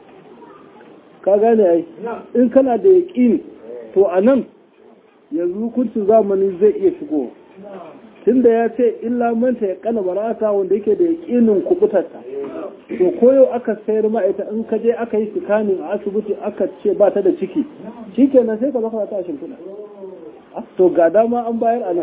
ka gane ai in kana da yaƙini to a nan yanzu hukuncin zamani zai iya shigo tunda ya ce illa manta ya kana barata wanda yake da yaƙinin kubutarta to koyo aka sayar ma'aita in ka je aka yi sikanin a asibiti aka ce ba ta da ciki shikenan sai ka zaka ta shimfiɗa to ga dama an bayar a nan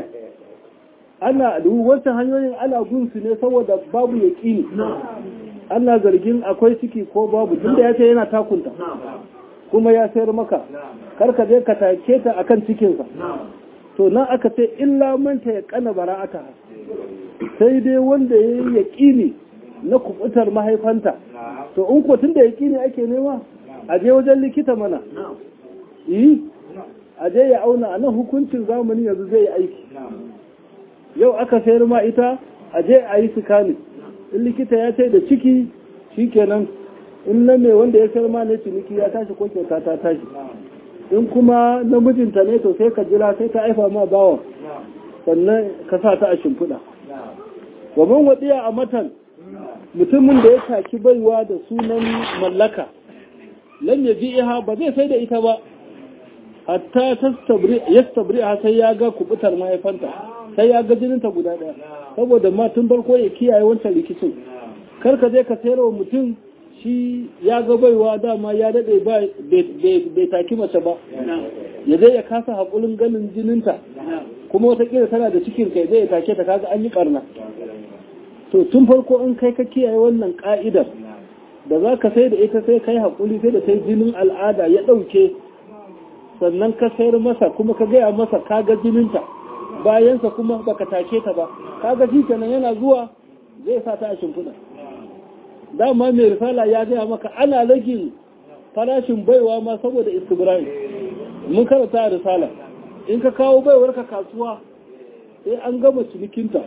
ana wancan hanyoyin ana gunsu ne saboda babu yaƙini ana zargin akwai ciki ko babu tunda ya ce yana takunta kuma ya sayar maka karka je ka take ta akan cikinsa to nan aka ce illa manta ya kana bara'ata sai dai wanda ya yi yaƙini na kubutar mahaifanta to in ko tunda yaƙini ake nema a je wajen likita mana yi a je ya auna a nan hukuncin zamani yanzu zai yi aiki yau aka sayar ma ita a je a yi sikani in likita ya ce da ciki shikenan in na mai wanda ya sayar ma ne ciniki ya tashi ko kyauta ta tashi in kuma namijinta ne to sai ka jira sai ta aifa ma bawa sannan ka sa ta a shimfiɗa waman waɗiya a matan mutumin da ya taki baiwa da sunan mallaka lan ya ji iha ba zai sai da ita ba hatta yastabri a sai ya ga kubutar mahaifanta sai ya ga jininta guda ɗaya saboda ma tun farko ya kiyaye wancan rikicin kar ka je ka sayar wa mutum shi ya ga baiwa dama ya daɗe bai taki mace ba ya zai ya kasa haƙulin ganin jininta kuma watakila tana da cikin kai zai take ta kaga an yi ɓarna to tun farko in kai ka kiyaye wannan ƙa'idar da za ka sai da ita sai kai haƙuli sai da sai jinin al'ada ya ɗauke sannan ka sayar masa kuma ka gaya masa ka ga jininta bayansa kuma baka take ta ba kaga shi kenan yana zuwa zai sa ta a shimfiɗa dama mai risala ya gaya maka ana ragin farashin baiwa ma saboda istibrahim mun karanta a risala in ka kawo baiwar ka kasuwa sai an gama cinikinta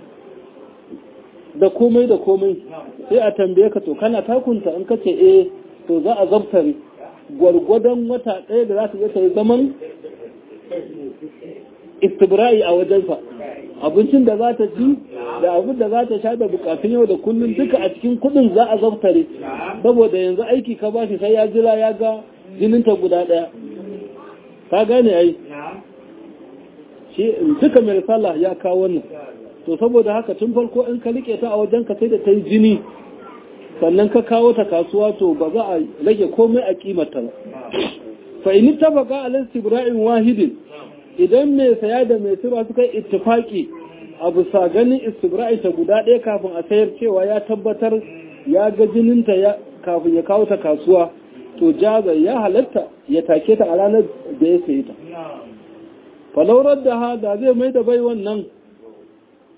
da komai da komai sai a tambaye ka to kana takunta in ka ce eh to za a zabtare gwargwadon wata ɗaya da za ta je ta yi zaman istibra'i a wajensa abincin da za ta ci da abin da za ta sha da bukatun yau da kullum duka a cikin kudin za a zaftare saboda yanzu aiki ka ba shi sai ya jira ya ga jininta guda daya ka gane ai shi duka mai risala ya kawo wannan to saboda haka tun farko in ka rike ta a wajen ka sai da ta yi jini sannan ka kawo ta kasuwa to ba za a rage komai a kimata ba fa in ittafaqa ala istibra'in wahidin idan mai saya da mai sirwa suka yi ittifaki a bisa ganin istibra'i ta guda ɗaya kafin a sayar cewa ya tabbatar ya ga jininta ya kafin ya kawo ta kasuwa to jaza ya halatta ya take ta a ranar da ya sayi ta falaurar da ha da zai mai da bai wannan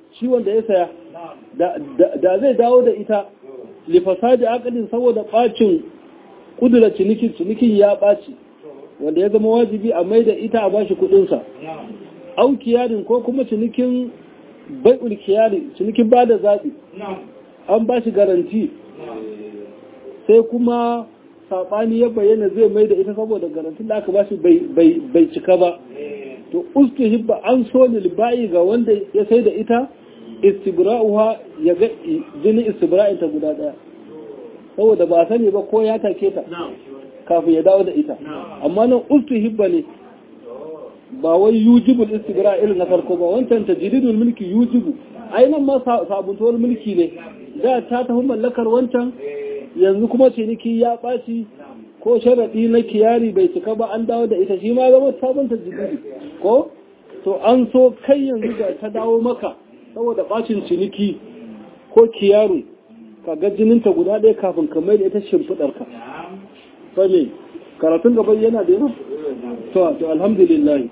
shi wanda ya saya da zai dawo da ita lifasadi akalin saboda bacin kudura cinikin cinikin ya ɓaci wanda ya zama wajibi a mai da ita a bashi kudinsa au kiyarin ko kuma cinikin bai'ul kiyari cinikin ba da zaɓi an ba shi garanti sai kuma saɓani ya bayyana zai mai da ita saboda garantin da aka ba shi bai cika ba to ustu hibba an so lilbayi ga wanda ya sai da ita istibra'uha ya ga jini istibra'in ta guda daya saboda ba sani ba ko ya take ta kafin ya dawo da ita amma nan ustu hibba ne ba wai yujibul istibra irin na farko ba wancan tajridul mulki yujibu ainihin ma sabuntuwar mulki ne da ta tafi mallakar wancan yanzu kuma ciniki ya ɓaci ko sharaɗi na kiyari bai cika ba an dawo da ita shi ma zama sabon tajridi ko to an so kai yanzu da ta dawo maka saboda ɓacin ciniki ko kiyaru ka ga jininta guda ɗaya kafin ka mai da ita shimfiɗarka sani karatun gaban yana da yawa to to alhamdulillah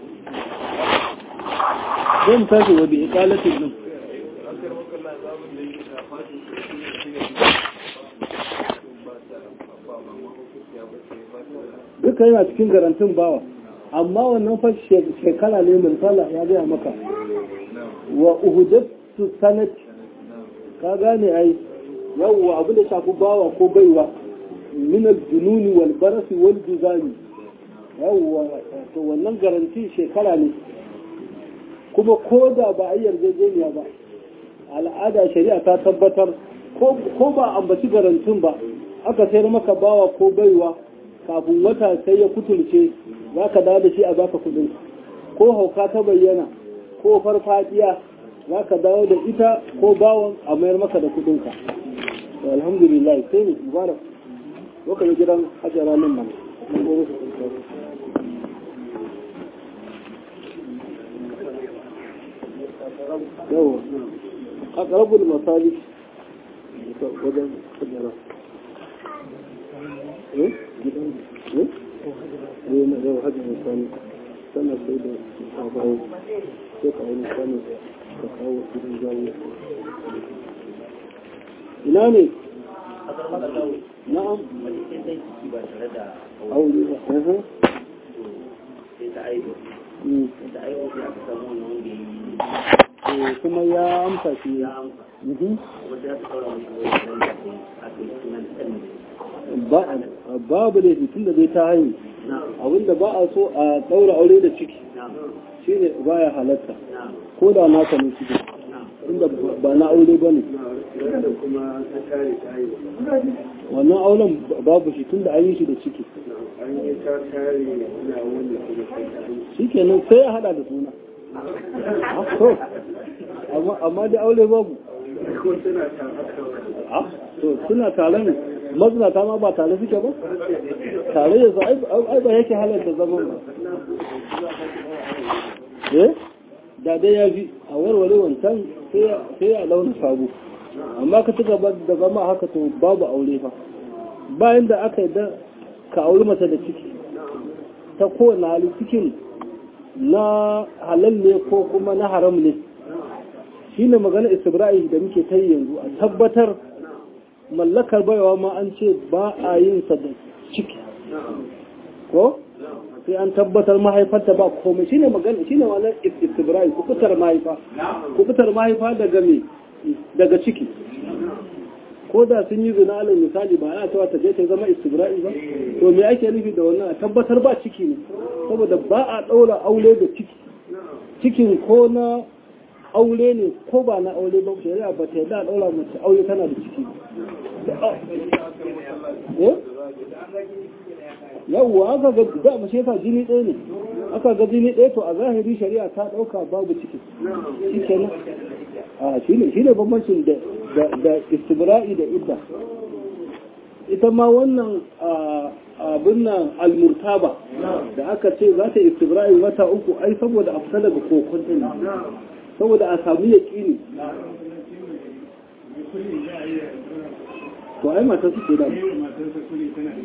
zan tashi wa bi iqalatin nan duka yana cikin garantin bawa amma wannan fa shekara ne min sallah ya gaya maka wa uhudatu sanat ka gane ai yawwa abu da shafi bawa ko baiwa min al-jununi wal barasi wal juzani yawwa to wannan garanti shekara ne kuma ko da ba a yi yarjejeniya ba al'ada shari'a ta tabbatar ko ba ambaci garantin ba aka sayar maka bawa ko baiwa kafin wata sai ya kutulce za ka dawo da shi a baka kudin ko hauka ta bayyana ko farfadiya za ka dawo da ita ko bawon a mayar maka da kudinka alhamdulillah sai ne mubarak lokacin gidan hajjara nan nan yawa a ƙarabul masali wajen hajjara eh gidan eh ne na yau hajji misali sana sai da kawo sai kawo misali ka kawo gidan jawo ina ne na'am aure ba eh sai ta aihu Mm. sai ta aihu sai aka samu wani wanda ya yi Eh, kuma ya amsa shi ya amsa Mhm. kuma sai aka saura mashi wani wanda ya yi aka yi sunan ɗan Ba- babu da tun da zai ta haihu na abinda ba a so a ɗaura aure da ciki na shine baya halatta na ko da naka ne ciki na inda ba na aure ba ne da kuma ta kare ta yi wannan auren babu shi tun da an yi shi da ciki an yi ta kare na wanda kuma sai ta yi shi kenan sai ya hada da suna Ah, to amma amma da aure babu ko tana ta haka Ah, to suna tare ne mazinata ma ba tare suke ba tare yanzu ai ai ba yake halarta zaman ba eh da dai ya fi a warware wancan sai ya- sai ya launa sabo amma ka ci gaba da zama haka to babu aure fa bayan da aka yi da ka auri mace da ciki ta kowane hali cikin na halal ne ko kuma na haram ne shi ne magana istibra'i da muke ta yi yanzu a tabbatar mallakar baiwa ma an ce ba a yin sa da ciki ko sai an tabbatar mahaifarta ba komai shine magana shine wannan istibra'i kubutar mahaifa kubutar mahaifa daga me daga ciki ko da sun yi zina alal misali ba ana cewa ta je ta zama istibra'i ba to me ake nufi da wannan a tabbatar ba ciki ne saboda ba a daura aure da ciki cikin ko na aure ne ko ba na aure ba shari'a ba ta yarda a daura mace aure tana da ciki eh yawwa aka ga da ba shi yasa jini ɗaya ne aka ga jini ɗaya to a zahiri shari'a ta ɗauka babu ciki shi kenan a shi ne shi ne bambancin da da da istibra'i da idda ita ma wannan a, abin nan almurtaba da aka ce za ta istibra'i wata uku ai saboda a fita daga kokon ne saboda a samu yaƙini to ai matar su ce da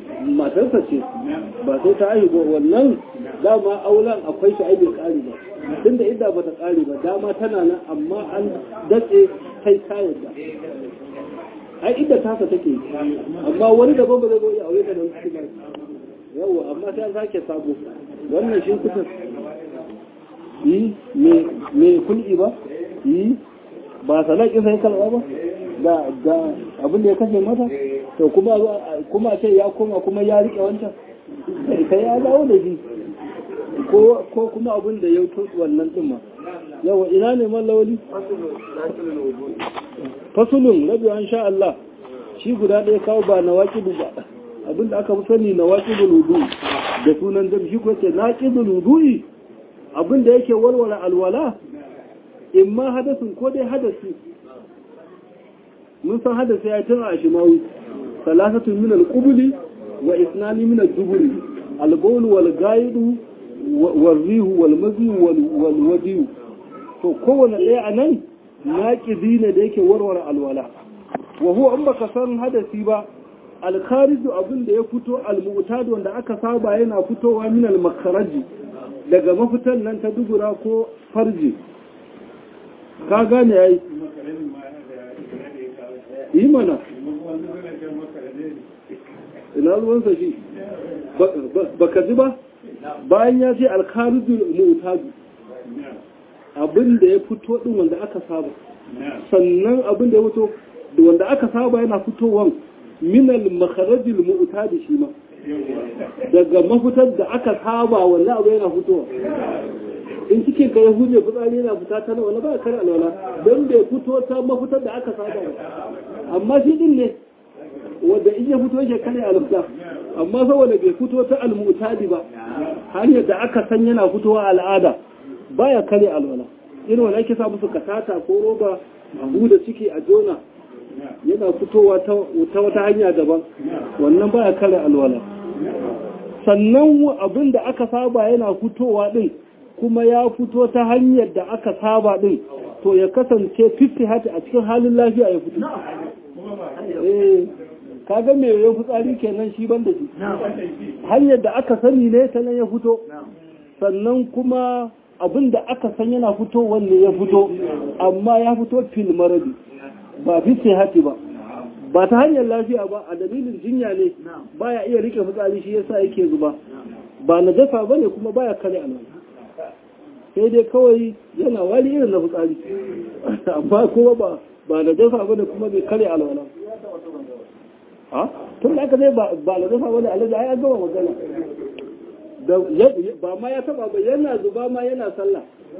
matarsa ce ba sai ta aihu ba wannan dama auren akwai shi ai bai kare ba tunda idda bata kare ba dama tana nan amma an datse kai kayan da ai idda tasa take amma wani daban ba zai zo ya aure ta da wasu ba yawa amma sai an sake sabo wannan shi kusa yi me kulki ba yi ba salaki sai kalba ba da da abin da ya kashe mata to kuma kuma ce ya koma kuma ya rike wancan kai ya dawo da shi ko ko kuma abin da ya tutsu wannan din ma yawa ina ne mallawali fasulun rabi an sha Allah shi guda ɗaya kawo ba na waƙidu ba abin da aka fi sani na waƙidul wudu da sunan dam shi kuwa ce na ƙidul wudu'i abin da yake walwala alwala in ma hadasin ko dai hadasi mun san hadasi ya tun a shimawi salasatun min al-qubuli wa isnani min al-duburi al-bawl wal gaidu wal rihu wal mazi wal wadiyu to kowane ɗaya a nan naƙidi ne da yake warware alwala wa huwa in baka san hadasi ba al-khariju abin da ya fito al-mu'tad wanda aka saba yana fitowa min al-makharaji daga mafitan nan ta dubura ko farji ka gane yayi yi mana ina ruwansa shi baka ji ba bayan ya ce alkharijul mu'tadu abin da ya fito din wanda aka saba sannan abin da ya fito wanda aka saba yana fitowan minal makharajil mu'tadi shi ma daga mafitar da aka saba wanda abu yana fitowa in cikin ka ya huje fitsari yana fita ta nawa na ba kar alwala don bai fito ta mafitar da aka saba amma shi din ne wanda in ya fito yake kare alfta amma saboda bai fito ta almutadi ba hanyar da aka san yana fitowa al'ada baya kare alwala irin wanda ake sa musu katata ko roba a huda ciki a jona yana fitowa ta wata hanya daban wannan baya kare alwala sannan abin da aka saba yana fitowa din kuma ya fito ta hanyar da aka saba din to ya kasance 50 hati a cikin halin lafiya ya fito eh kaga me ya fitsari kenan shi banda shi hanyar da aka sani ne ta nan ya fito sannan kuma abin da aka san yana fito wanne ya fito amma ya fito fil maradi ba fi hati ba ba ta hanyar lafiya ba a dalilin jinya ne baya iya rike fitsari shi yasa yake zuba ba najasa bane kuma baya kare alwala sai dai kawai yana wali irin na fitsari amma kuma ba ba najasa bane kuma bai kare alwala ha tun da aka zai ba najasa bane alwala ai an gama magana da ba ma ya taba ba yana zuba ma yana sallah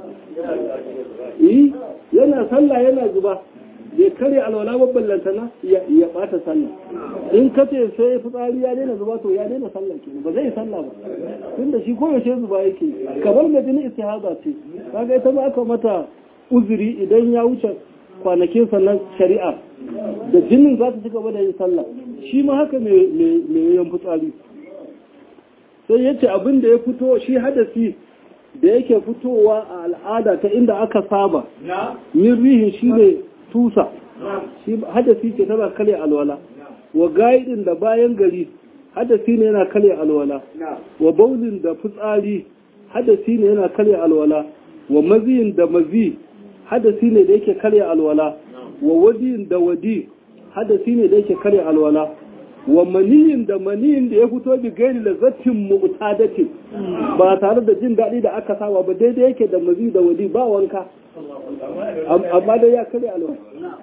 eh yana sallah yana zuba bai kare alwala babban lantana ya bata sallah in ka ce sai fitsari ya daina zuba to ya daina sallah ke ba zai sallah ba tun da shi koyaushe zuba yake kamar da jini istihaza ce kaga ita ba aka mata uzuri idan ya wuce kwanakin sannan shari'a da jinin za ta ci gaba da yin sallah shi ma haka mai yawan fitsari sai ya ce abin da ya fito shi hadasi da yake fitowa a al'ada ta inda aka saba min rihin shi ne tusa shi hadasi ce tana kare alwala wa gaidin da bayan gari hadasi ne yana kare alwala wa baulin da fitsari hadasi ne yana kare alwala wa maziyin da mazi hadasi ne da yake kare alwala wa wadiyin da wadi hadasi ne da yake kare alwala wa maniyin da maniyin da ya fito bi gairi lazzatin mu'tadatin ba tare da jin daɗi da aka saba ba daidai yake da mazi da wadi ba wanka amma dai ya kare alwala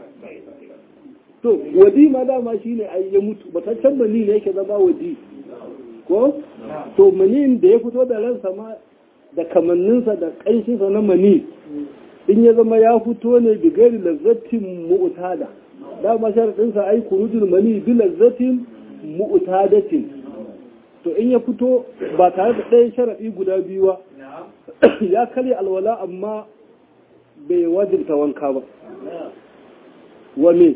to wadi ma dama shine ai ya mutu bataccen mani ne yake zama wadi ko to maniyin da ya fito da ransa ma da kamanninsa da ƙanshinsa na mani in ya zama ya fito ne bi gairi lazzatin mu'tada dama sharaɗinsa ai kurujul mani bi lazzatin mu'tadatin to in ya fito ba tare da ɗayan sharaɗi guda biyu ba ya karya alwala amma bai wajibta wanka ba wa me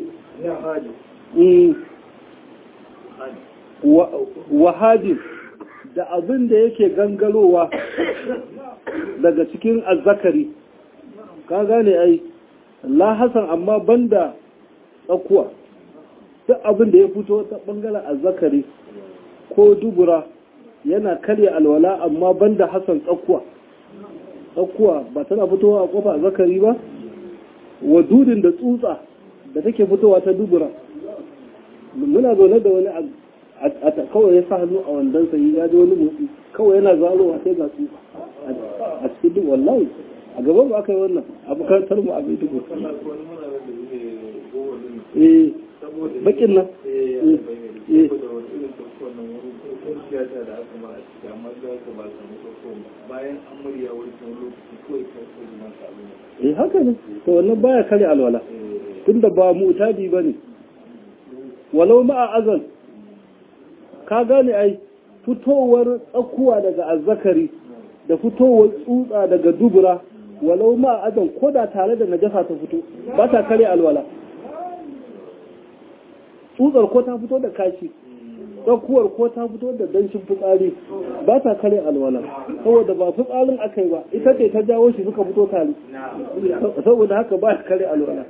wahadin da abin da yake gangarowa daga cikin azzakari ka gane ai la hasan amma banda tsakuwa duk abin da ya fito ta bangaren azzakari ko dubura yana karya alwala amma banda hasan tsakuwa tsakuwa ba tana fitowa a kofa zakari ba wa dudin da tsutsa da take fitowa ta dubura muna zaune da wani a kawai ya sa hannu a wandon sa ya ji wani motsi kawai yana zarowa sai ga tsutsa a cikin duk wallahi a gaban ba aka yi wannan a makarantar mu a bai dubu eh bakin nan eh bayan an murya wani lokaci kawai ta kodi masa abin eh haka ne to wannan baya kare alwala tunda ba mu'tadi bane walau ma'a azal ka gane ai fitowar tsakuwa daga azzakari da fitowar tsutsa daga dubura walau ma'a azal ko da tare da najasa ta fito ba ta kare alwala tsutsar ko ta fito da kashi tsakuwar ko ta fito da danshin fitsari ba ta kare alwala saboda ba fitsarin aka yi ba ita ce ta jawo shi suka fito tare saboda haka ba kare alwala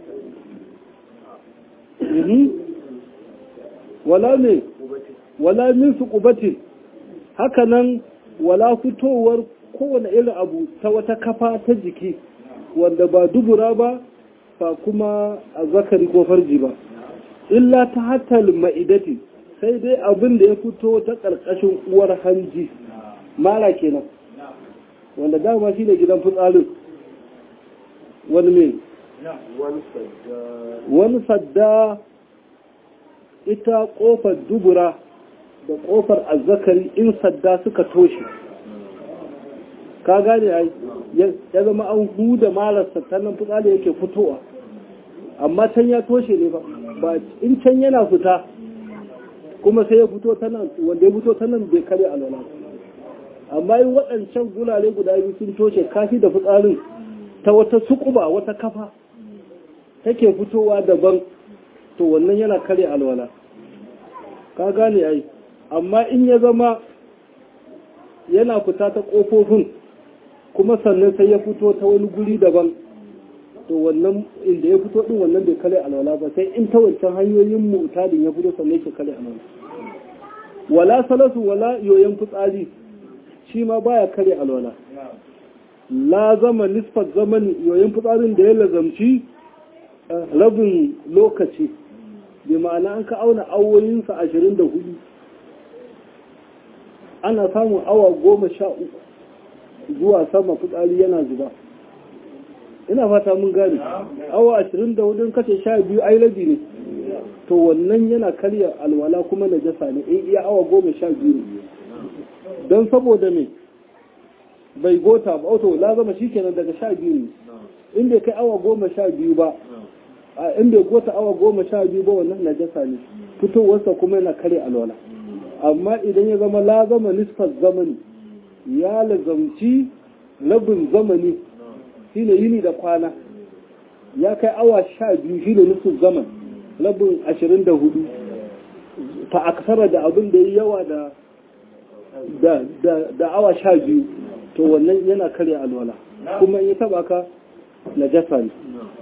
wala ne wala min su kubatin haka nan wala fitowar kowane irin abu ta wata kafa ta jiki wanda ba dubura ba ba kuma a zakari ko farji ba illa ta hatal ma'idati sai dai abin da ya fito ta ƙarƙashin uwar hanji mara kenan wanda dama shi ne gidan fitsarin wani mai wani sadda ita ƙofar dubura da ƙofar azzakari in sadda suka toshe ka gane ai ya zama an huda mararsa ta nan fitsari yake fitowa amma can ya toshe ne ba in can yana fita kuma sai ya fito ta nan wanda ya fito ta nan bai kare alwala amma in waɗancan gulare guda biyu sun toshe kashi da fitsarin ta wata sukuba wata kafa take fitowa daban to wannan yana kare alwala ka gane ai amma in ya zama yana fita ta ƙofofin kuma sannan sai ya fito ta wani guri daban to wannan inda ya fito din wannan bai kare alwala ba sai in ta wancan hanyoyin mu'tadin ya fito sannan ke kare alwala wala salatu wala yoyon fitsari shi ma baya kare alwala la zama nisfat zaman yoyon fitsarin da ya lazamci rabin lokaci bi ma'ana an ka auna awoyinsa ashirin da hudu ana samun awa goma sha uku zuwa sama fitsari yana zuba ina fata mun gane awa ashirin da hudun kace sha biyu ai rabi ne to wannan yana karya alwala kuma na jasa ne in iya awa goma sha biyu ne don saboda me bai gota ba auto la zama shi kenan daga sha biyu ne in bai kai awa goma sha biyu ba a in bai gota awa goma sha biyu ba wannan na jasa ne fitowarsa kuma yana karya alwala amma idan ya zama la zama nisfar zamani ya lazamci rabin zamani shine yini da kwana ya kai awa sha biyu shine nufin zaman labin ashirin da hudu fa aksara da abin da yi yawa da da awa sha biyu to wannan yana karya alwala kuma in ya taba ka na jasa ne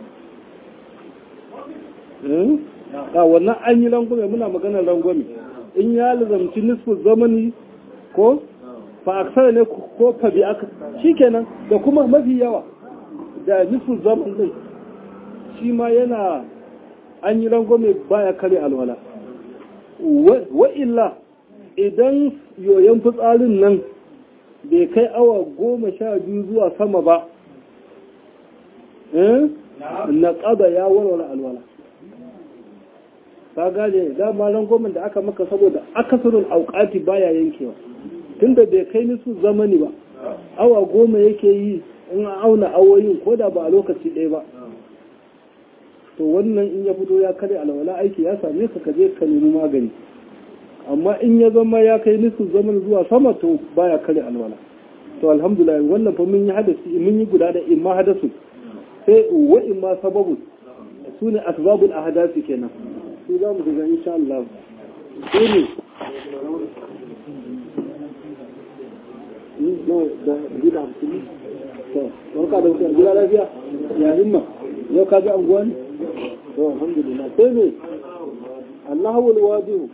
a wannan an yi rangwame muna maganar rangwame in ya lazamci nisfin zamani ko fa aksara ne ko fa bi aka shikenan da kuma mafi yawa da nufin zaman din shi ma yana an yi rangwame baya kare alwala wa illa idan yoyon fitsarin nan bai kai awa goma sha biyu zuwa sama ba na ƙaba ya warware alwala ka gane dama rangwamen da aka maka saboda akasarin auƙati baya yankewa tunda bai kai nisu zamani ba awa goma yake yi in auna awoyin ko da ba a lokaci ɗaya ba to wannan in ya fito ya kare alwala aiki ya same ka kaje ka nemi magani amma in ya zama ya kai nisu zaman zuwa sama to baya kare alwala to alhamdulillah wannan fa mun yi hadasi mun yi guda da imma hadasu sai wa imma sababu su ne asbabul ahdasi kenan su za mu ga insha Allah sai ne no da gida hamsin to barka da wutar gida lafiya ya himma yau ka ji anguwa ne to alhamdulillah sai ne Allahu alwadi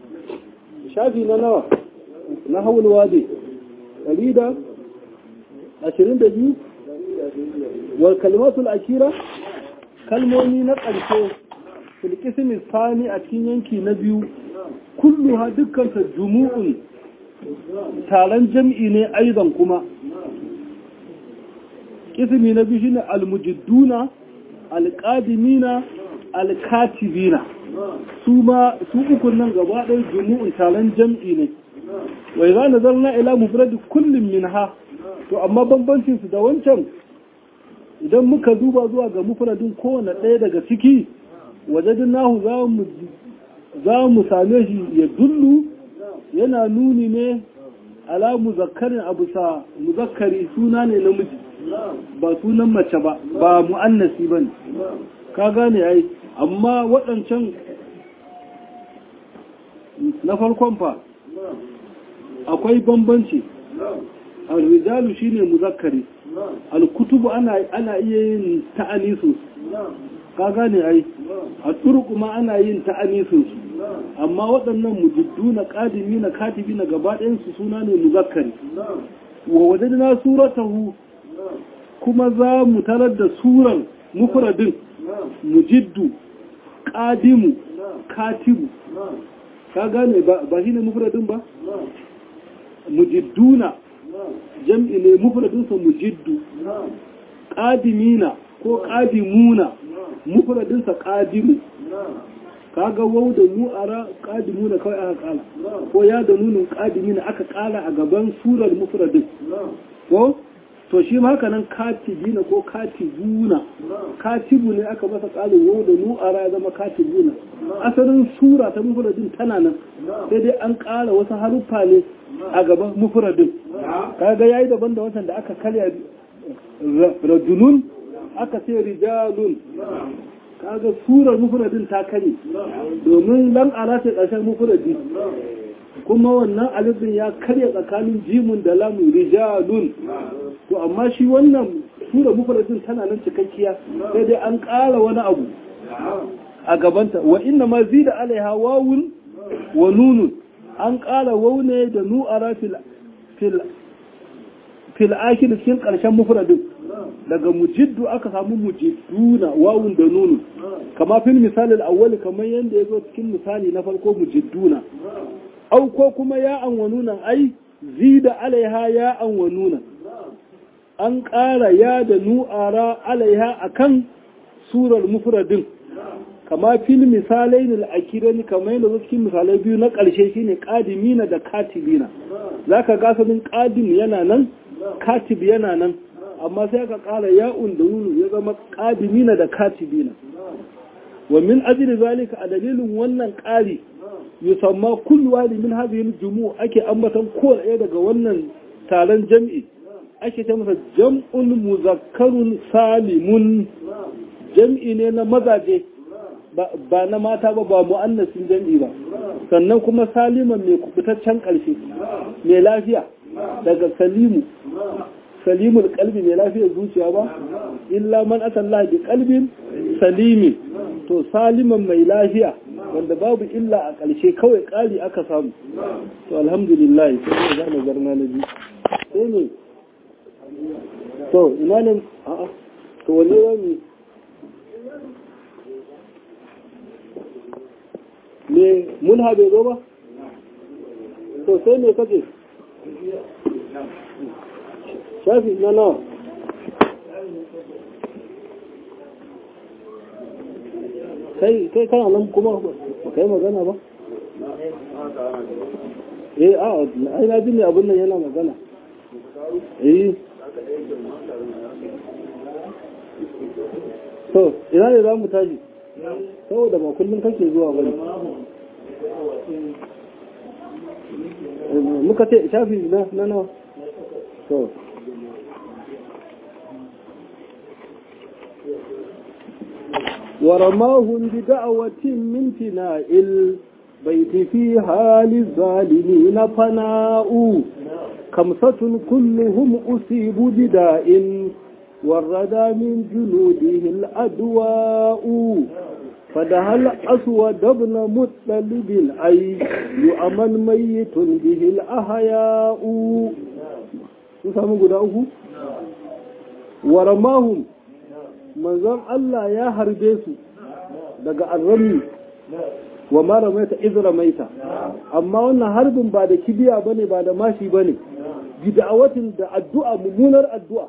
shafi na nawa na hawul wadi ɗari da ashirin da biyu wal kalimatul akira kalmomi na ƙarshe filkisimi sani a cikin yanki na biyu kullu ha dukkanta jumu'un taron jam'i ne aizan kuma kisimi na biyu shine almujidduna alƙadimina alkatibina su ma su ukun nan gaba ɗaya jumu'un taron jam'i ne wai za na zarna ila mufradi kullum min ha to amma bambancin su da wancan idan muka duba zuwa ga mufradin kowane ɗaya daga ciki wajadin nahu za mu same shi ya dullu yana nuni ne ala muzakkarin abu sa muzakkari suna ne namiji ba sunan mace ba ba mu'annasi ba ne ka gane ai amma waɗancan na farkon fa akwai bambanci al-rijalu shine muzakkari al-kutubu ana ana iya yin ta'anisu ka gane ai a turku ma ana yin ta'anisu amma waɗannan mujidduna qadimina katibina gaba ɗayan su suna ne muzakkari wa wajadna suratahu kuma za mu tarar da suran mufradin mujiddu qadimu katibu ka gane ba shi ne mufradin ba mujidduna jam'i ne mufradinsa mujiddu qadimina ko qadimuna mufradinsa qadimu kaga wau da nu'ara qadimuna kawai aka kala ko ya da nunin qadimina aka kala a gaban surar mufradin ko to shi ma haka nan katibina ko katibuna katibu ne aka masa kalin wau da nu'ara ya zama katibuna asalin sura ta mufradin tana nan sai dai an kara wasu haruffa ne a gaban mufradin kaga yayi daban da wancan da aka karya rajulun aka ce rijalun kaga surar mufradin ta kare domin lan ala ce ƙarshen mufradi kuma wannan alifin ya karya tsakanin jimun da lamun rijalun to amma shi wannan sura mufradin tana nan cikakkiya sai dai an ƙara wani abu a gabanta wa inna ma zida alaiha wawun wa nunun an ƙara waune da nu'ara fil fil fil akhir cikin ƙarshen mufradin daga mujiddu aka samu mujidduna wawun da nunun kama fil misali al-awwal kamar yanda yazo cikin misali na farko mujidduna au ko kuma ya an wa nunan ai zida alaiha ya an wa nunan an ƙara ya da nu'ara alaiha akan surar mufradin kama fil misalai ne al'akirani kamar yadda cikin misalai biyu na ƙarshe shine ƙadimina da katibina za ka gasanin ƙadim yana nan katib yana nan amma sai ka ƙara ya'un da nunu ya zama ƙadimina da katibina wa min ajli zalika a dalilin wannan ƙari yusamma kullu wali min hadhihi al ake ambatan kowane ɗaya daga wannan taron jam'i ake ta masa jam'un muzakkarun salimun jam'i ne na mazaje ba na mata ba ba mu'annasin jam'i ba sannan kuma saliman mai kubutaccen ƙarshe mai lafiya daga salimu salimul kalbi mai lafiyar zuciya ba illa man atalla bi kalbin salimi to saliman mai lafiya wanda babu illa a ƙarshe kawai ƙari aka samu to alhamdulillah sai ne zama zarna na biyu sai ne to ina ne a'a to wanne wani me mulha bai zo ba to sai me kace shafi na nawa kai kai kana nan kuma kai magana ba eh a ai na ji ne abin nan yana magana eh to ina ne za mu tashi saboda ba kullum kake zuwa bane muka ce shafi na na nawa to ورماهم بدعوة من فناء البيت في حال الظالمين فناء خمسة كلهم أصيب بداء والردى من جنوده الأدواء فدها الأسود ابن مطلب أي يؤمن ميت به الأحياء sun samu guda uku wa ramahum manzon Allah ya harbe su daga arrami wa ma ramaita iz ramaita amma wannan harbin ba da kibiya bane ba da mashi bane bid'awatin da addu'a mummunar addu'a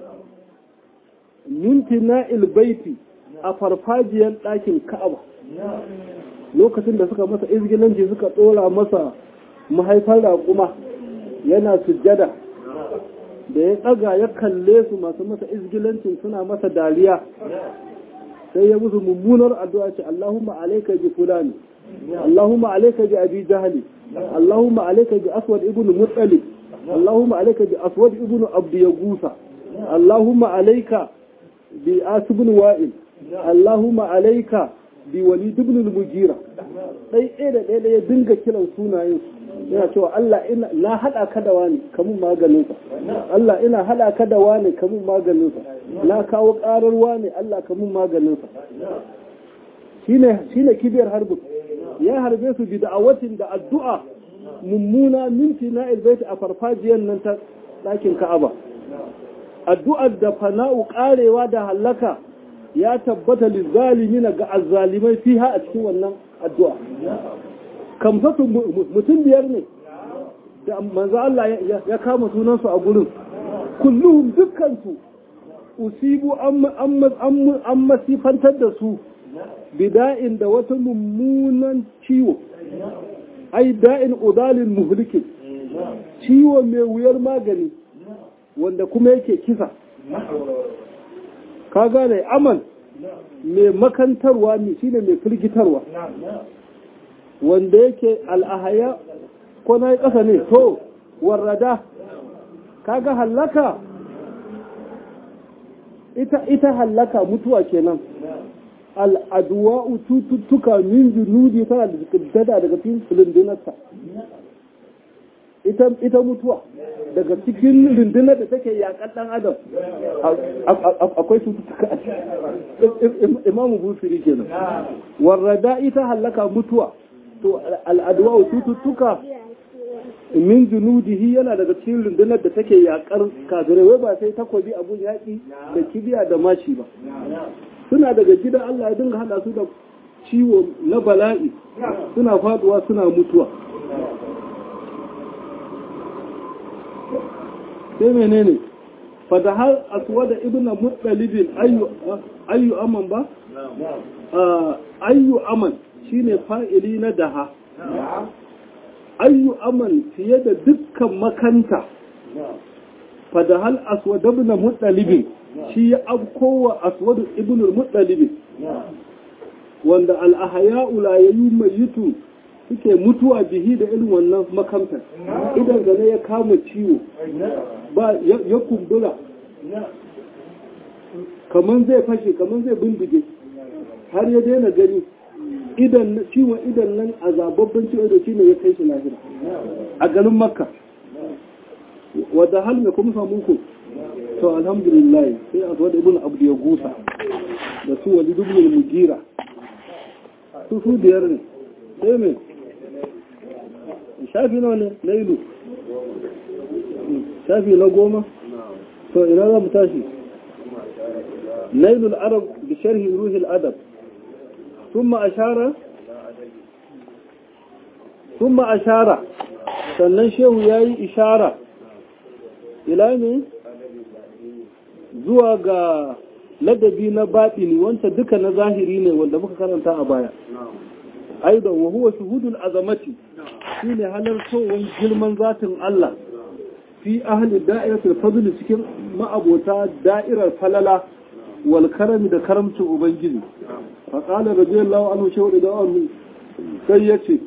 mintina ilbaiti a farfajiyar ɗakin ka'aba lokacin da suka masa izgilanci suka ɗora masa mahaifar raƙuma yana sujjada da ya ɗaga ya kalle su masu masa izgilancin suna masa dariya sai ya musu mummunar addu'a ce Allahumma alaika bi fulani Allahumma alaika bi abi jahali Allahumma alaika bi aswad ibn muttalib Allahumma alaika bi aswad ibn abdi yagusa Allahumma alaika bi asibin wa'il Allahumma alaika bi wali ibn al-mujira dai ɗaya da ɗaya ya dinga kiran sunayen yana cewa Allah ina na hada ka da wani kamun maganin sa Allah ina hada ka da wani kamun maganin sa na kawo karar wani Allah kamun maganin sa shine shine kibiyar harbin ya harbe su bi da'awatin da addu'a mummuna minti na ilbaiti a farfajiyar nan ta ɗakin Ka'aba addu'ar da fana'u karewa da hallaka ya tabbata lizalimina ga azzalimai fiha a cikin wannan addu'a kamsatu mutum biyar ne da manzo Allah ya kama sunansu a gurin kulluhum dukkansu usibu an masifantar da su bida'in da wata mummunan ciwo ai da'in udalin muhlikin ciwo mai wuyar magani wanda kuma yake kisa ka gane amal mai makantarwa ne shine mai firgitarwa wanda yake al'ahaya ko na yi ƙasa ne to warrada kaga hallaka ita ita hallaka mutuwa kenan al'aduwa'u cututtuka min junudi tana da daga cikin rundunarsa ita mutuwa daga cikin rundunar da take yakan ɗan adam akwai cututtuka imamu busiri kenan warrada ita hallaka mutuwa to al'adwa cututtuka min junudihi yana daga cikin rundunar da take yakar kafirai wai ba sai takobi abun yaƙi da kibiya da mashi ba suna daga gidan Allah ya dinga hada su da ciwo na bala'i suna faduwa suna mutuwa sai menene fada har aswada ibnu muttalibin ayyu ayyu aman ba ayyu aman shine fa'ili na daha ayyu aman fiye da dukkan makanta fada hal aswad ibn muttalib shi ya afkowa aswad ibn muttalib wanda al-ahya'u la yumayyitu suke mutuwa bihi da irin wannan makamtar idan gane ya kama ciwo ba ya kumbura kaman zai fashe kaman zai bindige har ya daina gani idan ciwon idan nan a zababban ciwo da shi ne ya kai shi lahira a garin makka wadda hal mai kuma samu ku to alhamdulillah sai a zuwa da ibn abdu ya gusa da su wali dubin mujira su su biyar ne sai mai shafi nawa ne na ilu shafi na goma to ina za mu tashi nailul arab bi sharhi ruhil adab ثم أشار ثم أشار sannan shehu ya yi ishara ila ne zuwa ga ladabi na baɗini wanta duka na zahiri ne wanda muka karanta a baya aidan wa huwa shuhudul azamati shine halartowar girman zatin Allah fi ahli da'iratul fadl cikin ma'abota da'irar falala wal karami da karamcin ubangiji fa qala radiyallahu anhu shehu da anhu sai yace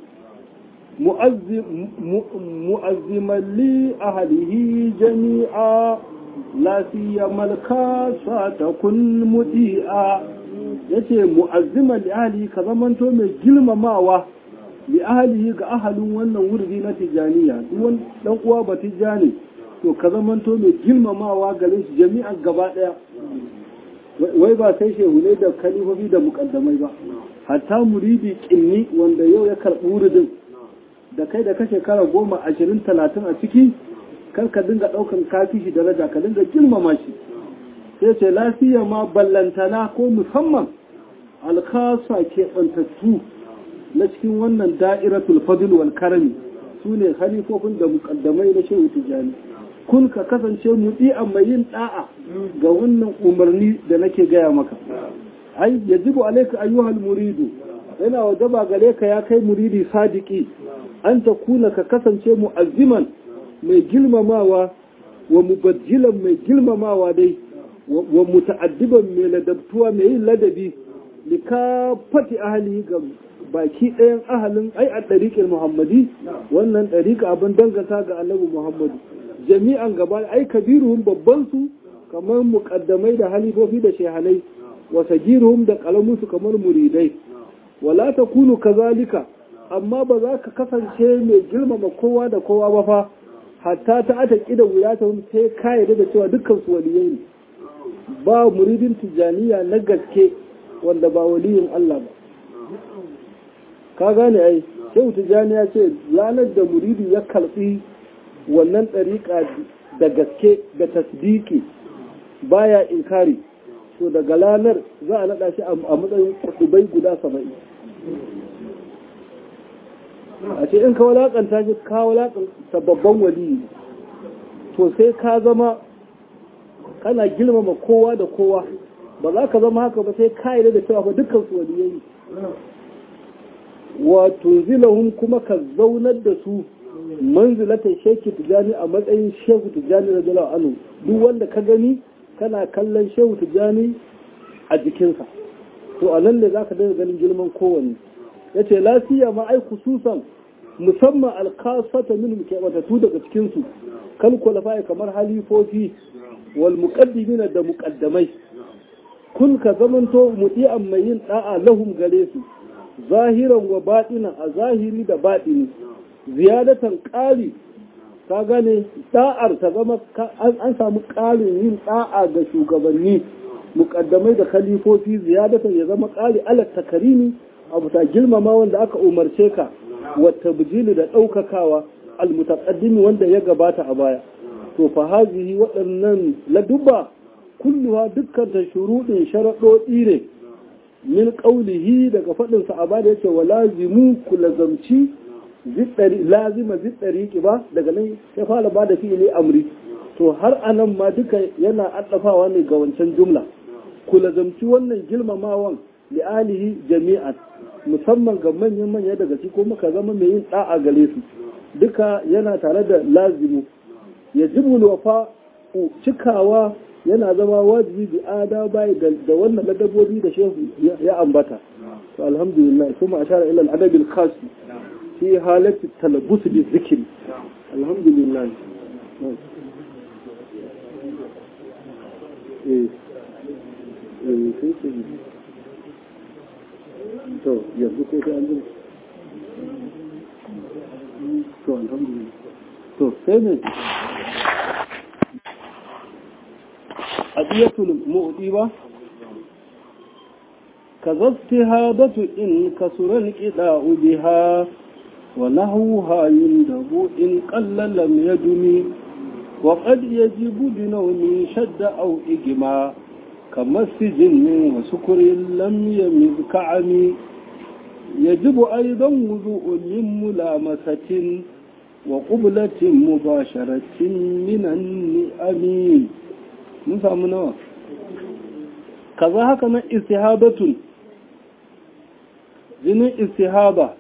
mu'azziman li ahlihi jami'a la siyama al-kasa takun mudi'a yace mu'azziman li ahlihi ka zamanto mai girmamawa li ahlihi ga ahalin wannan wurdi na tijaniya duk dan uwa ba tijani to ka zamanto mai girmamawa gare shi jami'an gaba daya wai ba sai shehu ne da kalifofi da mukaddamai ba hatta muridi kinni wanda yau ya karɓi wuridin da kai da ka shekara goma ashirin talatin a ciki kar ka dinga ɗaukan kafi shi daraja ka dinga girmama shi sai ce lafiya ma ballantana ko musamman alkasa keɓantattu na cikin wannan da'iratul fadl wal karami su ne halifofin da mukaddamai na shehu tijjani kun ka kasance mudi'an mai yin da'a ga wannan umarni da nake gaya maka ai yajibu alayka ayyuhal muridu yana wajaba gare ka ya kai muridi sadiki an ta kuna ka kasance mu'azziman mai girmamawa wa mubajjilan mai girmamawa dai wa muta'addiban mai ladabtuwa mai yin ladabi lika fati ahali ga baki ɗayan ahalin ai a ɗariƙin muhammadi wannan ɗariƙa abin danganta ga annabi muhammadu jami'an gaba ai kabiruhum babban su kamar muƙaddamai da halifofi da shehanai wa sagiruhum da ƙalamunsu kamar muridai wala ta kunu kazalika amma ba za ka kasance mai girmama kowa da kowa ba fa hatta ta ata ƙida wuya ta sai ka yarda da cewa dukkan su waliyai ne ba muridin tijaniya na gaske wanda ba waliyin Allah ba ka gane ai shehu tijani ya ce ranar da muridi ya karɓi wannan ɗariƙa da gaske da tasdiki baya inkari to daga ranar za a naɗa shi a matsayin kuɗubai guda saba'in a ce in ka walaƙanta shi ka walaƙanta babban wali to sai ka zama kana girmama kowa da kowa ba za ka zama haka ba sai ka yi da cewa ba dukkan su waliyai wato zilahun kuma ka zaunar da su manzilatar sheki tijani a matsayin shehu tijani da jalawa anu duk wanda ka gani kana kallon shehu tijani a jikinsa to a nan ne za ka daga ganin girman kowanne ya ce lafiya ma ai kususan musamman alkasata min keɓatattu daga cikinsu kan kwalafa kamar halifofi wal muqaddimina da muqaddamai kun ka zamanto muti'an mai yin da'a lahum gare su zahiran wa baɗinan a zahiri da baɗini ziyadatan ƙari ka gane da'ar ta zama an samu ƙarin yin da'a ga shugabanni muƙaddamai da khalifofi ziyadatan ya zama ƙari ala takarimi abu ta girmama wanda aka umarce ka wata bijili da ɗaukakawa almutaqaddimi wanda ya gabata a baya to fa hazihi waɗannan ladubba kulluha dukkan ta shuruɗin sharaɗoɗi ne min ƙaulihi daga faɗinsa a bada yake wa lazimu ku lazamci lazima ziɗari ba daga nan ya fara ba da fi'ili amri to har anan ma duka yana addafawa ne ga wancan jumla ku lazamci wannan girmamawan li'alihi jami'an musamman ga manyan manya daga ci ko muka zama mai yin da'a gare su duka yana tare da lazimu ya jibul wafa cikawa yana zama wajibi bi ada bai da wannan ladabobi da shehu ya ambata to alhamdulillah kuma ashara ila al-adab al-khas fi halati talabbus bi zikri alhamdulillah eh eh sai sai to yanzu ko sai an ji to alhamdulillah to sai ne adiyatul mu'di ba kaza istihadatu in kasura alqida'u biha wa nahwuha yundabu in qalla lam yadumi wa qad yajibu binawmi shadda aw igma kama sijin wa sukrin lam yamiz ka'ami يجب أيضا وضوء من ملامسة وقبلة مباشرة من النئم mun samu nawa kaza haka nan istihabatun jinin istihaba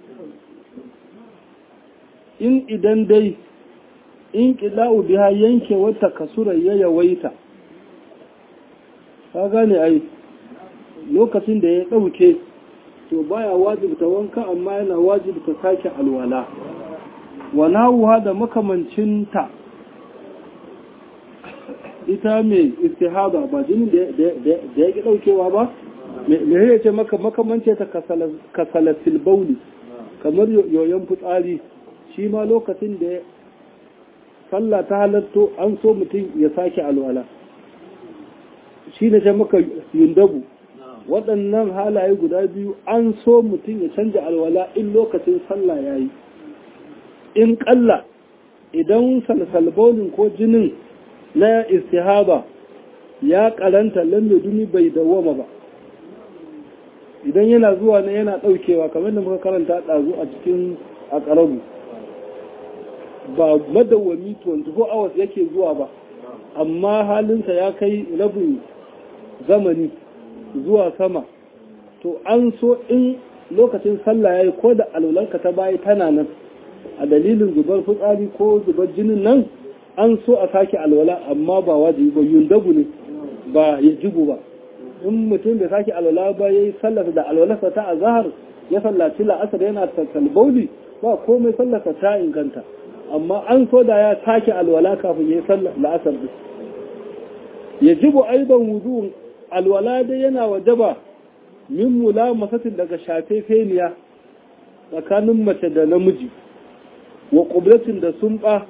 in idan dai in ƙila'u biya yanke wata kasura ya yawaita ka gane ai lokacin da ya ɗauke to baya wajibta wanka amma yana wajibta sake alwala wa nawuha da makamancinta ita mai istihaba ba jinin da ya ki daukewa ba me ya ce maka makamance ta kasalatil bauli kamar yoyon fitsari shi ma lokacin da sallah ta halatto an so mutum ya sake alwala shi ne ce maka yundabu waɗannan halaye guda biyu an so mutum ya canja alwala in lokacin sallah ya yi in ƙalla idan salsalbolin ko jinin na istihaba ya karanta lamme duni bai dawwama ba idan yana zuwa ne yana daukewa kamar da muka karanta ɗazu a cikin a ƙarabu ba madawwami 24 hours yake zuwa ba amma halinsa ya kai rabin zamani zuwa sama to an so in lokacin sallah yayi ko da alwalanka ta bayi tana nan a dalilin zubar fitsari ko zubar jinin nan an so a sake alwala amma ba wajibi ba yundabu ne ba ya jibu ba in mutum bai sake alwala ba yayi sallar da alwalarsa ta azhar ya sallaci la'asar yana talbauli ba komai sallarsa ta inganta amma an so da ya sake alwala kafin yayi sallar la'asar din yajibu aidan wudu alwala dai yana wajaba min mulamasatin daga shafe feniya tsakanin mace da namiji wa ƙublatin da sun ba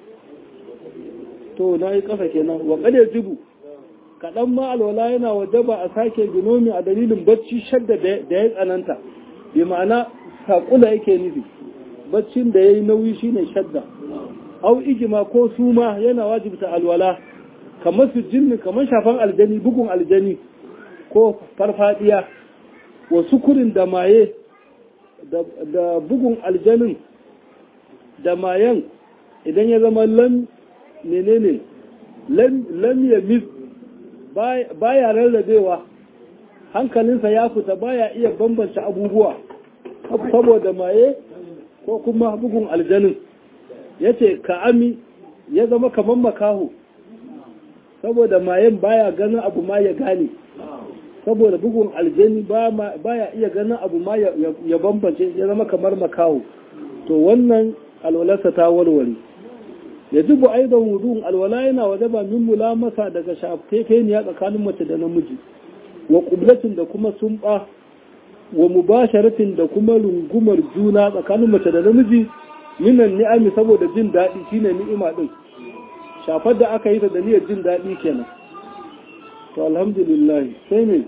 to na yi ƙasa kenan wa ƙade jibu kaɗan ma alwala yana wajaba a sake ginomi a dalilin bacci shadda da ya tsananta bi ma'ana saƙula yake nufi baccin da ya yi nauyi shine shadda au ijima ko suma yana wajibta alwala kamar su jinni kamar shafan aljani bugun aljani ko farfadiya wa sukurin da maye da bugun aljanin da mayan idan ya zama lam menene lam ya mis baya rarrabewa hankalinsa ya fita baya iya bambance abubuwa saboda maye ko kuma bugun aljanin ya ce ka'ami ya zama kamar makaho saboda mayen baya ganin abu ma ya gane saboda bugun aljani baya iya ganin abu ma ya bambance ya zama kamar makaho to wannan alwalarsa ta warware ya jibu aidan wudun alwala yana wajaba min mulamasa daga shafefeniya tsakanin mace da namiji wa qublatin da kuma sumba wa mubasharatin da kuma rungumar juna tsakanin mace da namiji minan ni'ami saboda jin daɗi shine ni'ima din shafar da aka yi ta da niyyar jin daɗi kenan to alhamdulillah sai ne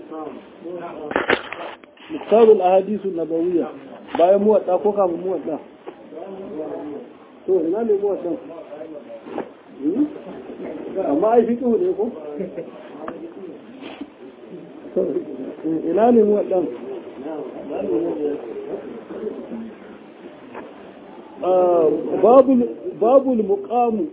muktarul ahadisu nabawiyya bayan muwatta ko kafin muwatta to ina ne muwatta amma ai fiqhu ne ko ina ne muwatta babul babul muqamu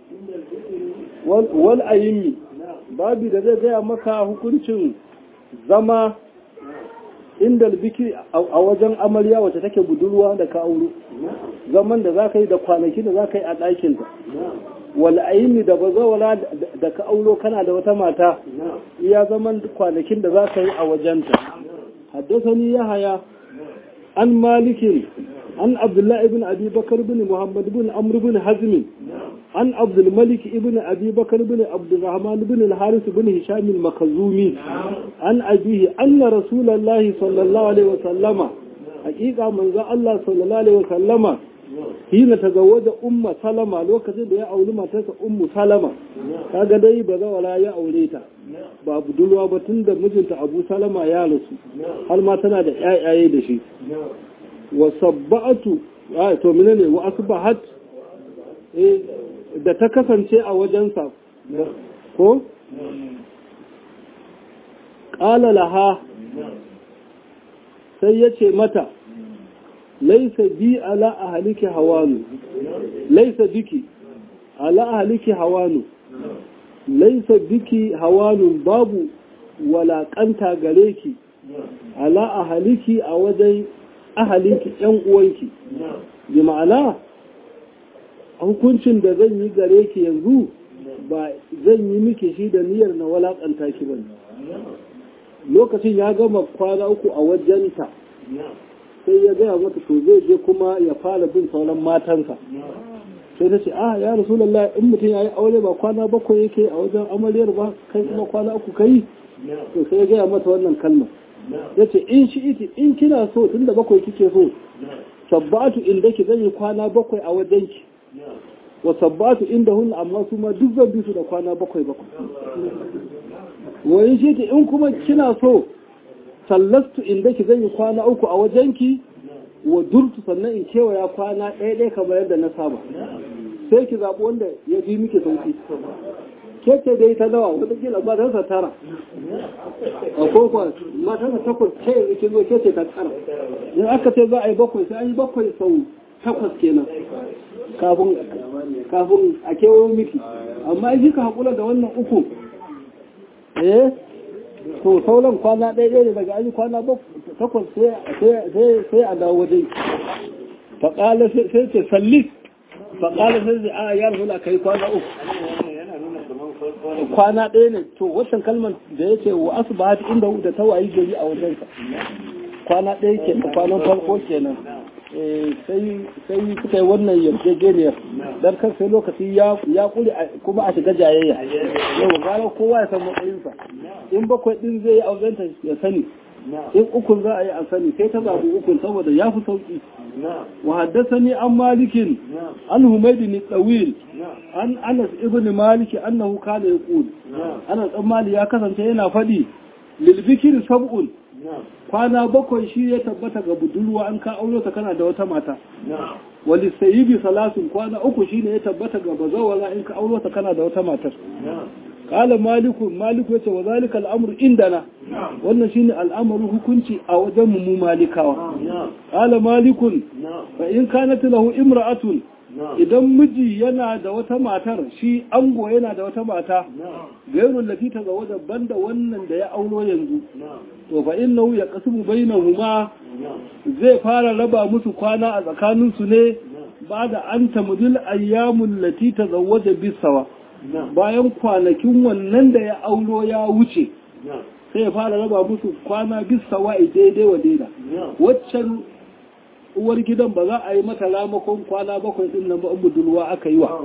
wal ayimi babi da zai gaya maka hukuncin zama inda biki a wajen amarya wacce take budurwa da ka auro zaman da za ka yi da kwanaki da za ka yi a ɗakinta wal ayimi da bazawala da ka auro kana da wata mata iya zaman kwanakin da za ka yi a wajenta haddasa ni ya haya an malikin an abdullahi ibn abi bakar bin muhammad bin amr bin hazmin عن عبد الملك ابن أبي بكر بن عبد الرحمن بن الحارث بن هشام المخزومي عن أبيه أن رسول الله صلى الله عليه وسلم حقيقة من ذا الله صلى الله عليه وسلم حين تزوج أم سلمة لو كذب يا أولي ما تسا أم سلمة kaga dai ba za wala ya aure ta ba budurwa ba tun da mijinta Abu Salama ya rasu har ma tana da ƴaƴaye da shi wa sabba'atu to menene wa asbahat eh da ta kasance a wajensa ko? ƙala laha sai ya ce mata laisa bi ala a haliki hawanu laisa biki ala a haliki hawanu laisa biki hawanu babu walaƙanta gare ki ala a haliki a wajen ahaliki ‘yan uwanki bi ma'ana hukuncin da zan yi gare ki yanzu ba zan yi miki shi da niyyar na walakanta ki ba lokacin ya gama kwana uku a wajenta sai ya gaya mata to zai je kuma ya fara bin sauran matansa sai ta ce ah ya rasulallah in mutum ya yi aure ba kwana bakwai yake a wajen amaryar ba kai kuma kwana uku kai to sai ya gaya mata wannan kalmar ya ce in shi iti in kina so tun da bakwai kike so sabbatu inda ki zan yi kwana bakwai a wajenki wa sabbatu inda hun amma su ma duk zan bi su da kwana bakwai bakwai wani shi in kuma kina so sallastu inda ki zan yi kwana uku a wajenki wa durtu sannan in kewaya kwana ɗaya ɗaya kamar yadda na saba sai ki zaɓi wanda ya fi miki sauki ke ce dai ta nawa wataƙila matarsa tara a koko matarsa takwas ce yanzu kin zo ke ce ta tara in aka ce za a yi bakwai sai an yi bakwai sau takwas kenan kafin kafin a kewayo miki amma in ka haƙura da wannan uku eh to sauran kwana ɗaya ɗaya ne daga an yi kwana takwas sai a dawo wajen faƙala sai ce sallis faƙala sai ce a ya rasu ka yi kwana uku kwana ɗaya ne to wancan kalmar da ya ce wa asu ba inda da ta wayi gari a wajensa kwana ɗaya ke da kwanan farko kenan sai suka yi wannan yarjejeniyar don kan sai lokaci ya kuri kuma a shiga jayayya yau gara kowa ya san matsayinsa in bakwai ɗin zai yi auzenta ya sani in ukun za a yi a sani sai ta zaɓi ukun saboda ya fi sauƙi wa haddasa ni an malikin an humaydi ni tsawil an anas ibn maliki annahu kana yaqul anas dan mali ya kasance yana faɗi lil bikri sab'un kwana bakwai shi ya tabbata ga budurwa an ka auro ta kana da wata mata wali sayyibi salasun kwana uku shine ya tabbata ga bazawara in ka auro ta kana da wata matar qala maliku maliku yace wa zalika al'amru indana wannan shine al'amaru hukunci a wajen mu malikawa qala malikun fa in kanat lahu imra'atun idan miji yana da wata matar shi ango yana da wata mata gairun lati ta zawo daban da wannan da ya auro yanzu to fa innahu ya qasmu bainahuma zai fara raba musu kwana a tsakanin su ne ba da an tamudil ayyamul lati tazawwaja bisawa bayan kwanakin wannan da ya auro ya wuce sai ya fara raba musu kwana bisawa daidai wa daida waccan uwar gidan ba za a yi mata ramakon kwana bakwai din nan ba in budurwa aka yi wa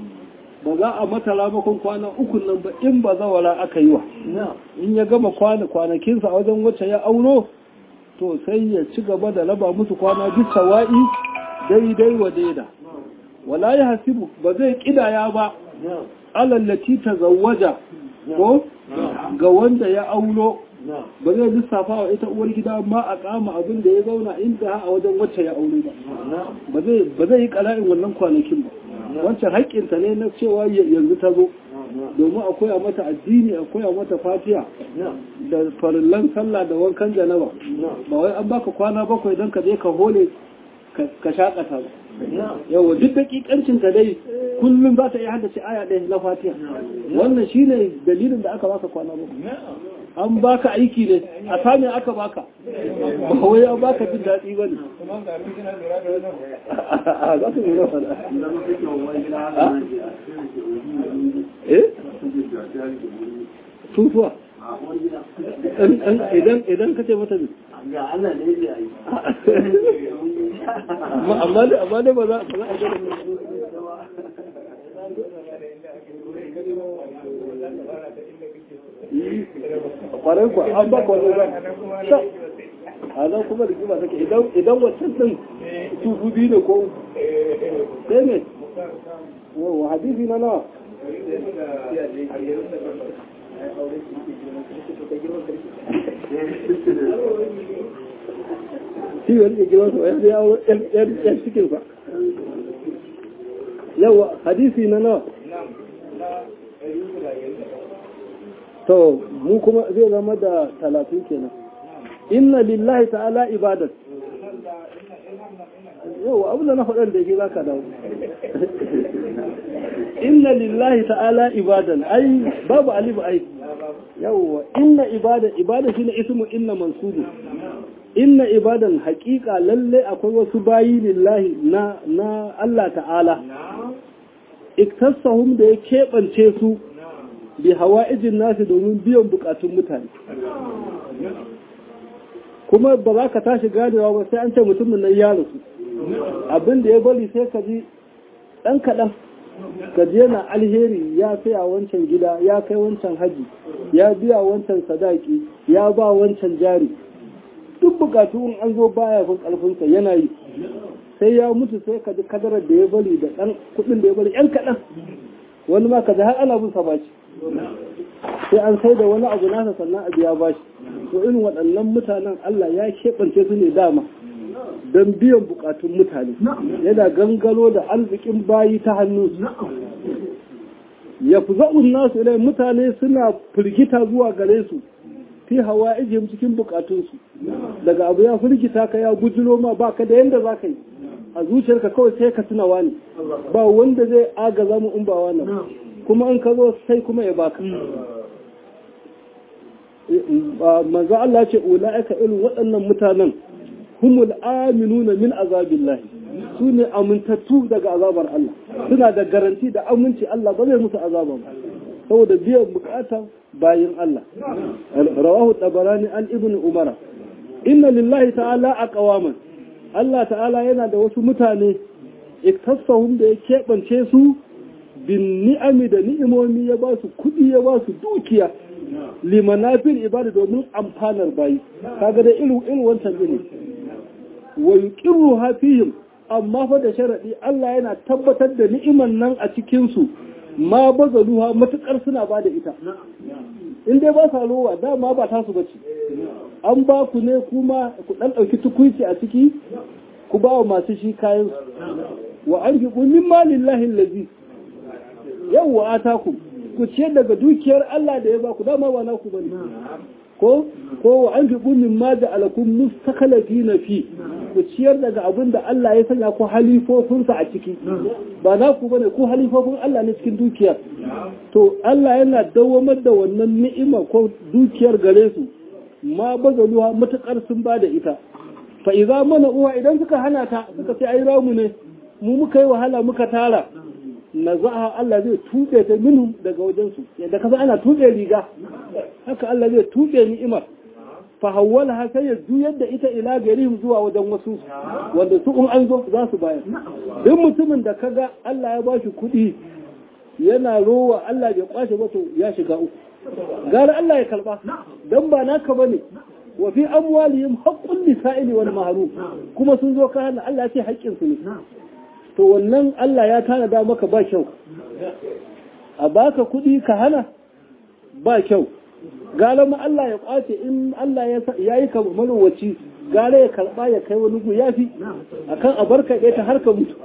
ba za a mata ramakon kwana uku nan ba in ba zawara aka yi wa in ya gama kwana kwanakinsa a wajen wacce ya auro to sai ya ci gaba da raba musu kwana bisa wa'i daidai wa daida wala ya hasibu ba zai kidaya ba alallaci ta zawaja ko ga wanda ya auro ba zai lissafa wa ita uwar gida ma a kama abin da ya zauna inda a wajen wacce ya aure ba ba zai yi kala'in wannan kwanakin ba wancan haƙƙinta ne na cewa yanzu ta zo domin a koya mata addini a koya mata fatiya da farillan sallah da wankan janaba ba wai an baka kwana bakwai don ka je ka hole ka shakata ba yawa duk dakikancin ka dai kullum za ta iya haddace aya ɗaya na fatiha wannan shine dalilin da aka baka kwana bakwai an baka aiki ne a sami aka baka ba wai an baka jin daɗi ba ne za su nuna fada eh tutuwa idan ka ce mata ne amma dai ba za a gada kwarai kwa an ba kwarai ba a nan kuma da kima take idan wancan din tufu biyu ne ko sai ne wa hadisi na nawa shi wani ke girman sa ya yawo yan cikin sa yawa hadisi na nawa to mu kuma zai zama da talatin kenan inna lillahi ta'ala ibadat yau abin da na faɗan da yake zaka dawo inna lillahi ta'ala ibadan ai babu alifu ai yawwa inna ibada ibada shine ismu inna mansubu inna ibadan haƙiƙa lalle akwai wasu bayi lillahi na na Allah ta'ala iktasahum da ya keɓance su bi hawa'ijin nasu domin biyan bukatun mutane kuma ba za ka tashi ganewa ba sai an ce mutumin nan ya rasu abin da ya bari sai ka ji ɗan kaɗan ka ji yana alheri ya saya wancan gida ya kai wancan haji ya biya wancan sadaki ya ba wancan jari duk bukatu in an zo baya fin ƙarfinsa yana yi sai ya mutu sai ka ji kadarar da ya bari da ɗan kuɗin da ya bari ‘yan kaɗan wani ma ka ji har ana bin sa bashi sai an sai da wani abu nasa sannan a biya bashi to irin waɗannan mutanen Allah ya keɓance su ne dama don biyan bukatun mutane yana gangaro da arzikin bayi ta hannu yafza'un nasu ilai mutane suna firgita zuwa gare su fi hawa ijim cikin bukatunsu daga abu ya firgita ka ya gujiro ma baka da yanda za ka yi a zuciyarka kawai sai ka tuna wani ba wanda zai agaza mu in ba wannan kuma in ka zo sai kuma ya baka manzo Allah ce ulaika irin waɗannan mutanen humul aminuna min azabillahi su ne amintattu daga azabar Allah suna da garanti da aminci Allah ba zai musu azaba ba saboda biyan bukata bayin Allah rawahu tabarani an ibn umara inna lillahi ta'ala aqwaman Allah ta'ala yana da wasu mutane iktasahum da ya keɓance su bin ni'ami da ni'imomi ya ba su kuɗi ya ba su dukiya limanafin ibada domin amfanar bayi kaga da irin irin wancan ne wa yuqirru hafihim amma fa da sharadi Allah yana tabbatar da ni'iman nan a cikin su ma bazaluha matukar suna ba da ita in dai ba sa rowa dama ba tasu bace an ba ku ne kuma ku dan dauki tukuici a ciki ku ba wa masu shi kayan wa an fi min malillahi allazi yawwa ataku ku ciyar daga dukiyar Allah da ya ba ku dama ba naku bane ko ko wa an fi min ma da alakum mustakhlifina fi ku ciyar daga abin da Allah ya sanya ku halifofinsa a ciki ba naku bane ku halifofin Allah ne cikin dukiyar to Allah yana dawamar da wannan ni'ima ko dukiyar gare su ma bazaluha matukar sun ba da ita fa idza mana uwa idan suka hana ta suka ce ai ramu ne mu muka yi wahala muka tara nazaha Allah zai tuɓe ta minhum daga wajensu yadda kasa ana tuɓe riga haka Allah zai tuɓe ni'imar fa hawwala sai ya juyar da ita ila garihim zuwa wajen wasu wanda su in an zo za su bayar duk mutumin da kaga Allah ya bashi kuɗi yana rowa Allah bai kwashe ba to ya shiga uku gara Allah ya karba dan ba naka bane wa fi amwalihim haqqul lisa'ili wal mahrum kuma sun zo ka hana Allah ya ce haƙƙin su ne to wannan Allah ya tanada maka ba kyau a baka kuɗi ka hana ba kyau gara ma Allah ya kwace in Allah ya yi ka marowaci gara ya karɓa ya kai wani gu ya fi a kan a barka ɗaya ta har ka mutu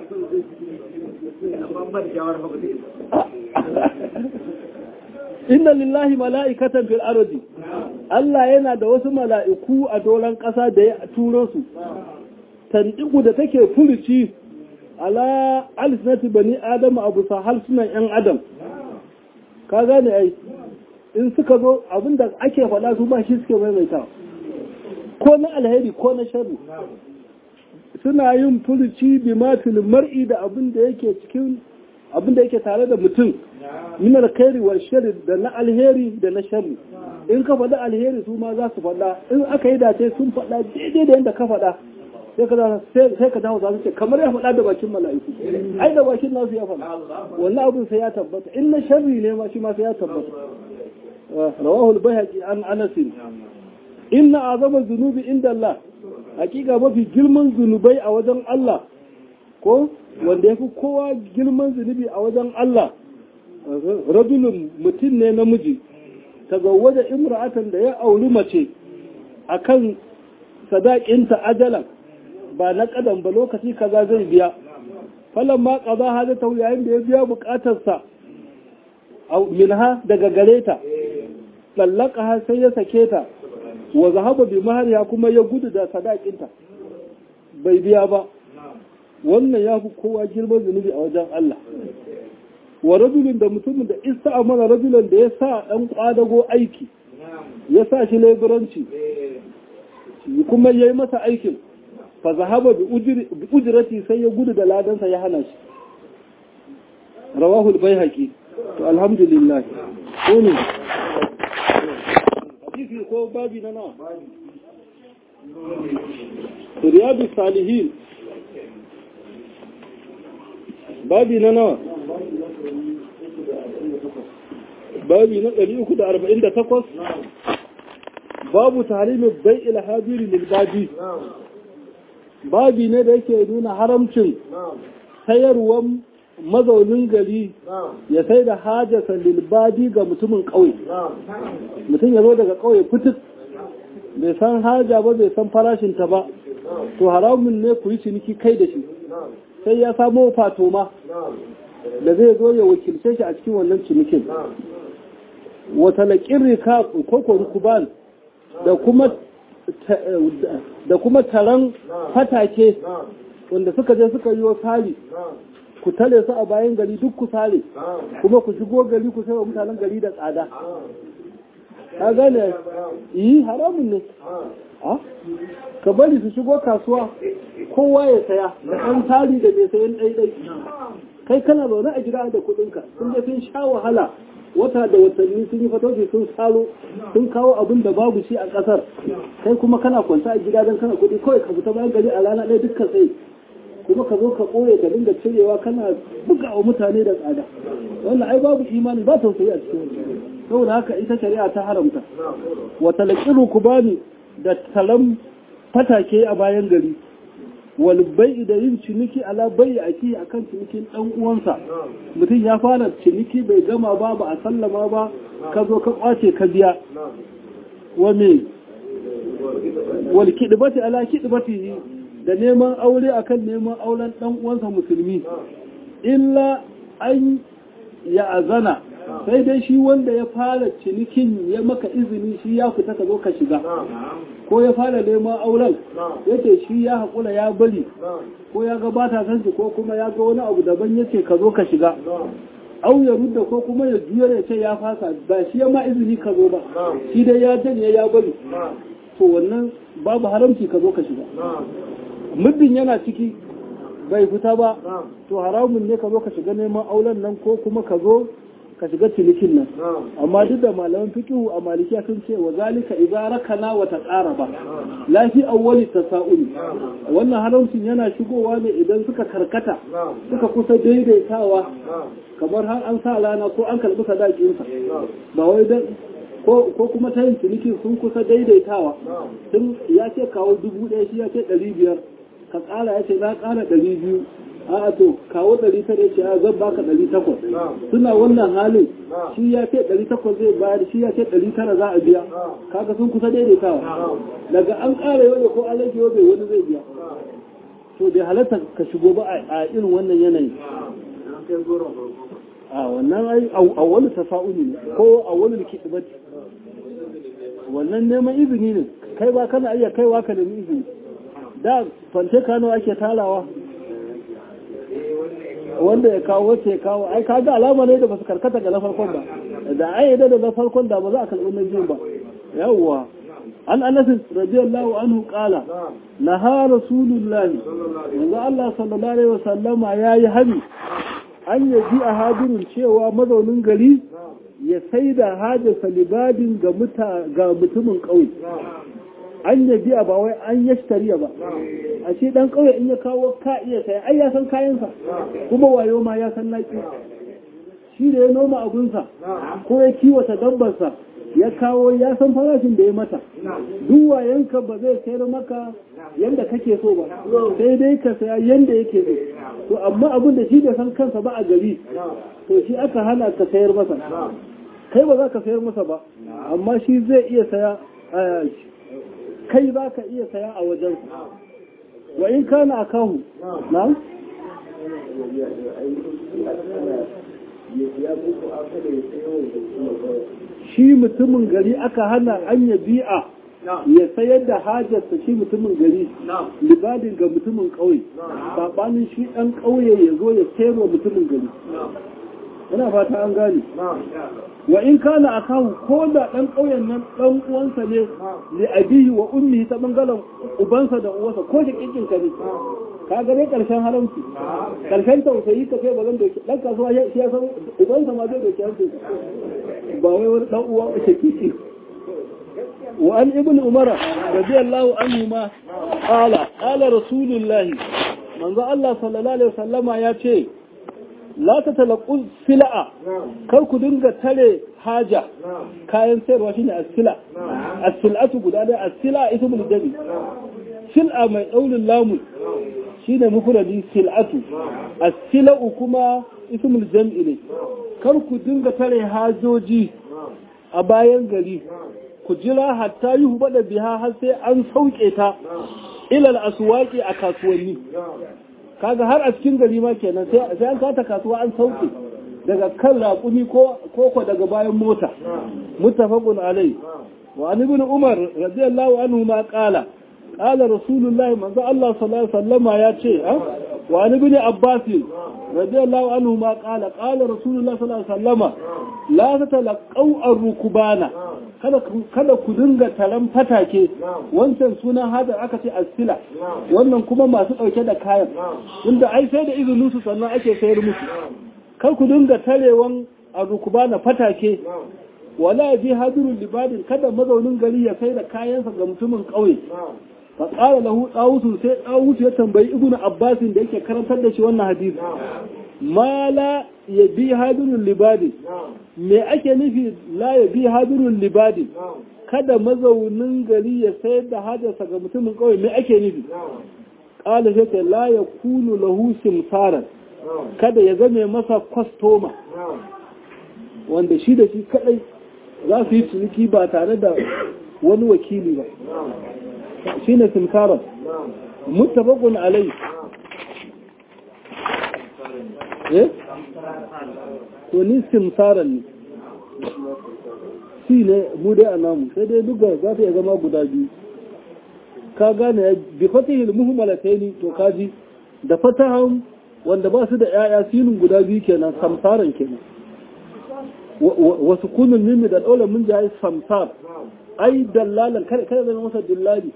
inna lillahi mala'ikatan fil ardi Allah yana da wasu mala'iku a doron ƙasa da ya turo su tandiku da take furuci ala alisnati bani adam abu sa halsunan yan adam ka gane ai in suka zo abinda ake faɗa su ba shi suke maimaita ko na alheri ko na sharri suna yin furuci bi matil mar'i da abin da yake cikin abin da yake tare da mutum min alkhairi wal sharri da na alheri da na sharri in ka faɗa alheri su ma za su faɗa in aka yi dace sun faɗa daidai da yadda ka faɗa sai ka dawo za su ce kamar ya faɗa da bakin mala'iku ai da bakin nasu ya faɗa wannan abin sai ya tabbata in na sharri ne ma shi ma sai ya tabbata rawahu al-bayhaqi an anas inna azama dhunubi inda Allah hakika mafi girman zunubai a wajen Allah ko wanda yafi kowa girman zunubi a wajen Allah rajulun mutum ne namiji tazawwaja imra'atan da ya auri mace akan sadakinta ajalan ba na kadan ba lokaci kaza zai biya falan ma kaza hada ta yayin da ya biya bukatarsa minha daga gare ta lallaka sai ya sake ta wa zahaba bi mahariya kuma ya gudu da sadakinta bai biya ba wannan ya fi kowa girman zunubi a wajen Allah wa rajulun da mutumin da isa amana rajulun da ya sa dan kwadago aiki ya sa shi leburanci kuma ya yi masa aikin fa zahaba bi ujrati sai ya gudu da ladansa ya hana shi rawahu al-baihaqi to alhamdulillah ko ne hadisi ko babi na nawa riyadu salihin babi na nawa babi na 348 babu tarimin bai ilhabiri lilbabi babi ne da yake nuna haramcin sayarwan mazaunin gari ya sai da hajjasa lilbadi ga mutumin ƙauye mutum ya zo daga ƙauye fitik bai san haja ba bai san farashinta ba to haramun ne ku yi ciniki kai da shi sai ya samo fatoma da zai zo ya wakilce shi a cikin wannan cinikin wata laƙin rika koko rukuban da kuma da kuma taron fatake wanda suka je suka yi wa sari ku tare su a bayan gari duk ku sare kuma ku shigo gari ku sai wa mutanen gari da tsada ka gane yi haramun ne ka bari su shigo kasuwa kowa ya saya da ɗan tari da mai sayan ɗaiɗai kai kana zaune a gida da kuɗinka sun je sun sha wahala wata da watanni sun yi fatauci sun saro sun kawo abin da babu shi a ƙasar kai kuma kana kwanta a gida don kana kuɗi kawai ka fita bayan gari a rana ɗaya dukkan tsaye kuma ka zo ka ɓoye ka dinga cirewa kana buga wa mutane da tsada wannan ai babu imani ba tausayi a cikin saboda haka ita shari'a ta haramta wa talaqiru kubani da talam fatake a bayan gari wal bai da yin ciniki ala bai aki akan cinikin dan uwansa mutum ya fara ciniki bai gama ba ba a sallama ba ka zo ka kwace ka biya wa me wal kidbati ala kidbatihi da neman aure akan neman auren dan uwansa musulmi illa an ya azana sai dai shi wanda ya fara cinikin ya maka izini shi ya fita ka zo ka shiga ko ya fara neman auren yace shi ya haƙura ya bari ko ya ga bata san shi ko kuma ya ga wani abu daban yace ka zo ka shiga au ya rudda ko kuma ya juya ya ce ya fasa ba shi ya ma izini ka zo ba shi dai ya janye ya bari to wannan babu haramci ka zo ka shiga muddin yana ciki bai fita ba to haramun ne ka zo ka shiga neman auren nan ko kuma ka zo ka shiga cinikin nan amma duk da malaman fiqhu a malikiya sun ce wa zalika idza rakana wa taqaraba la fi awwali tasa'ul wannan haramcin yana shigowa ne idan suka karkata suka kusa daidaitawa kamar har an sa rana ko an karbi sadakin sa ba wai dan ko kuma ta yin cinikin sun kusa daidaitawa sun ya ce kawo dubu ɗaya shi ya ce ɗari biyar ka ƙara ya ce za ƙara ɗari biyu a'a to kawo ɗari tara ya ce a zan baka ɗari takwas suna wannan halin shi ya ce ɗari takwas zai bayar shi ya ce ɗari tara za a biya kaga sun kusa daidaitawa daga an ƙara yau ko an rage yau wani zai biya to bai halatta ka shigo ba a irin wannan yanayi a wannan ai a wani tafa'uli ne ko a wani likitibati wannan neman izini ne kai ba kana iya kaiwa ka nemi izini da fante kano ake tarawa wanda ya kawo wacce ya kawo ai kaga alama ne da basu karkata ga na farkon ba da ai da na farkon da ba za a karɓi na biyun ba yawwa an anas radiyallahu anhu qala naha rasulullahi yanzu Allah sallallahu alaihi wasallama yayi hani an yaji a hadirin cewa mazaunin gari ya sai da hajarsa libadin ga mutumin ƙauye an ya biya ba wai an yashtariya ba a ce dan kauye in ya kawo ka iya saya ai ya san kayansa kuma wayo ma ya san naki shi da ya noma abunsa ko ya kiwata dabbarsa ya kawo ya san farashin da ya mata duk wayanka ba zai sayar maka yanda kake so ba sai dai ka saya yanda yake so to amma abin da shi da san kansa ba a gari to shi aka hana ka sayar masa kai ba za ka sayar masa ba amma shi zai iya saya kai za ka iya saya a wajen wa in kana a kahu na? shi mutumin gari aka hana an ya bi'a ya sayar da hajarsa shi mutumin gari libadin ga mutumin ƙauye saɓanin shi ɗan ƙauye ya zo ya sayarwa mutumin gari yana fata an gane wa in kana a kawo ko da ɗan ƙauyen nan ɗan uwansa ne li abihi wa ummi ta bangaren ubansa da uwansa ko shi kinkin ka ne ka ga dai karshen haramci karshen tausayi ka kai ba zan doki ɗan kasuwa shi ya san ubansa ma zai doki hanci ba wai wani ɗan uwa ke kiki wa an ibn umara radiyallahu anhu ma qala qala rasulullahi manzo Allah sallallahu alaihi wasallama ya ce la ta talaqqu sila'a kar ku dinga tare haja kayan sayarwa shine as-sila as-silatu guda da as-sila ismul jami sil'a mai daulin lamu shine mufradi sil'atu as-sila'u kuma ismul jam'i ne kar ku dinga tare hajoji a bayan gari ku jira hatta yi bada biha har sai an sauke ta ilal aswaqi a kasuwanni kaga har a cikin gari ma kenan sai sai an kata kasuwa an sauke daga kan raƙumi ko ko daga bayan mota muttafaqun alai wa an ibn umar radiyallahu anhu ma qala qala rasulullahi manzo Allah sallallahu alaihi wasallama ya ce wa an ibn abbas radiyallahu anhu ma qala qala rasulullahi sallallahu alaihi wasallama la tatalaqau ar-rukbana kada kada ku dinga taron fatake wancan sunan hada aka ce asila wannan kuma masu dauke da kayan inda ai sai da izinin su sannan ake sayar musu kar ku dinga tarewan ar-rukbana fatake wala ji hadirul libadin kada mazaunin gari ya sai da kayansa ga mutumin kauye fa qala lahu dawusu sai dawusu ya tambayi ibnu abbasin da yake karantar da shi wannan hadisi mala ya bi hadirul libadi me ake nufi la ya bi hadirul libadi kada mazaunin gari ya sayar da hajarsa ga mutumin kawai me ake nufi ƙala sai ta la ya kunu lahu simsaran kada ya zame masa kwastoma wanda shi da shi kadai za su yi ciniki ba tare da wani wakili ba shi ne simsaran mutabakun alai eh to ni simsaran ne shi ne mu dai a namu sai dai duka za ta iya zama guda biyu ka gane ya bi fatihil muhmalataini to kaji da fatahan wanda ba su da yaya sinin guda biyu kenan samsaran kenan wasu kunun mimi da dole mun jayi samsar ai dallalan kada kada zama masa dillali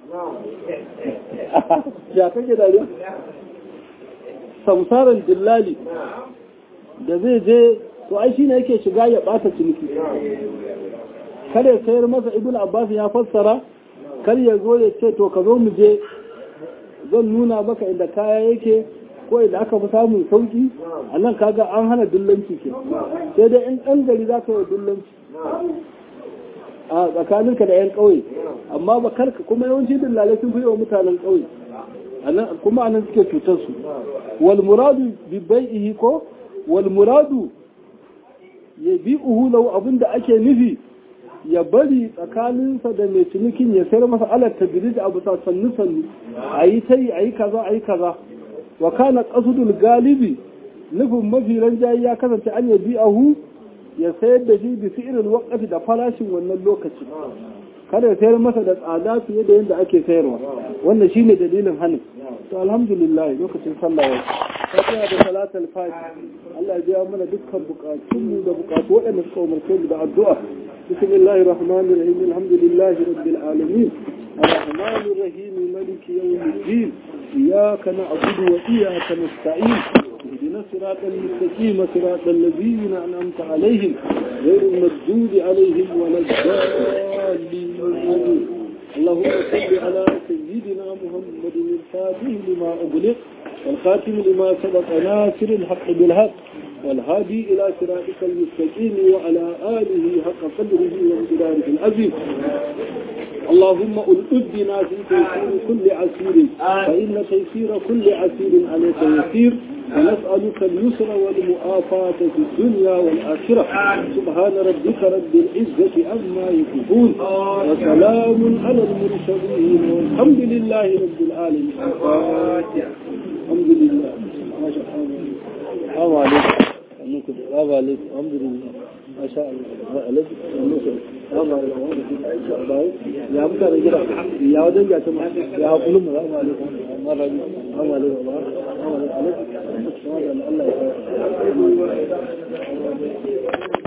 ya kake dariya samsaran dillali da zai je to ai shine yake shiga ya bata ciniki kada ya sayar masa ibn abbas ya fassara kar ya zo ya ce to ka zo mu je zan nuna maka inda kaya yake ko inda aka fi samun sauki a nan kaga an hana dillanci ke sai dai in ɗan gari za ka yi dillanci a tsakaninka da 'yan ƙauye amma ba karka kuma yawanci dillalai sun fi yi wa mutanen ƙauye kuma anan suke cutar su wal muradu bi bai'ihi ko wal muradu ya bi uhu lahu abinda ake nufi ya bari tsakaninsa da mai cinikin ya sayar masa alar tabiri da abu sa sannu sannu a yi ta yi a yi kaza a yi kaza wa kana qasdul galibi nufin mafi ranjayi ya kasance an ya bi ahu ya sayar da shi bi fi'ilin waqti da farashin wannan lokaci kada ya sayar masa da tsada fiye da yadda ake sayarwa wannan shine dalilin hanin to alhamdulillah lokacin sallah ya fatiha da salatul fati Allah ya biya mana dukkan bukatun mu da bukatu waɗanda suka umarce mu da addu'a bismillahir rahmanir rahim alhamdulillahi rabbil alamin arrahmanir rahim maliki yawmiddin iyyaka na'budu wa iyyaka nasta'in اهدنا الصراط المستقيم صراط الذين انعمت عليهم غير المردود عليهم ولا الضالين اللهم صل على سيدنا محمد الفاتح لما أغلق والخاتم لما سبق ناصر الحق بالحق والهادي إلى صراطك المستقيم وعلى آله حق قدره وامتداره العظيم اللهم ألئدنا في تيسير كل عسير فإن تيسير كل عسير عليك يسير ونسألك اليسر والمؤافاة في الدنيا والآخرة سبحان ربك رب العزة عما يصفون وسلام على المرسلين والحمد لله رب العالمين الحمد لله ما شاء الله السلام عليكم السلام عليكم الحمد لله ما شاء الله عليكم السلام عليكم يا مكان جرا يا ودن جاء يا قلوب السلام عليكم السلام عليكم السلام عليكم الله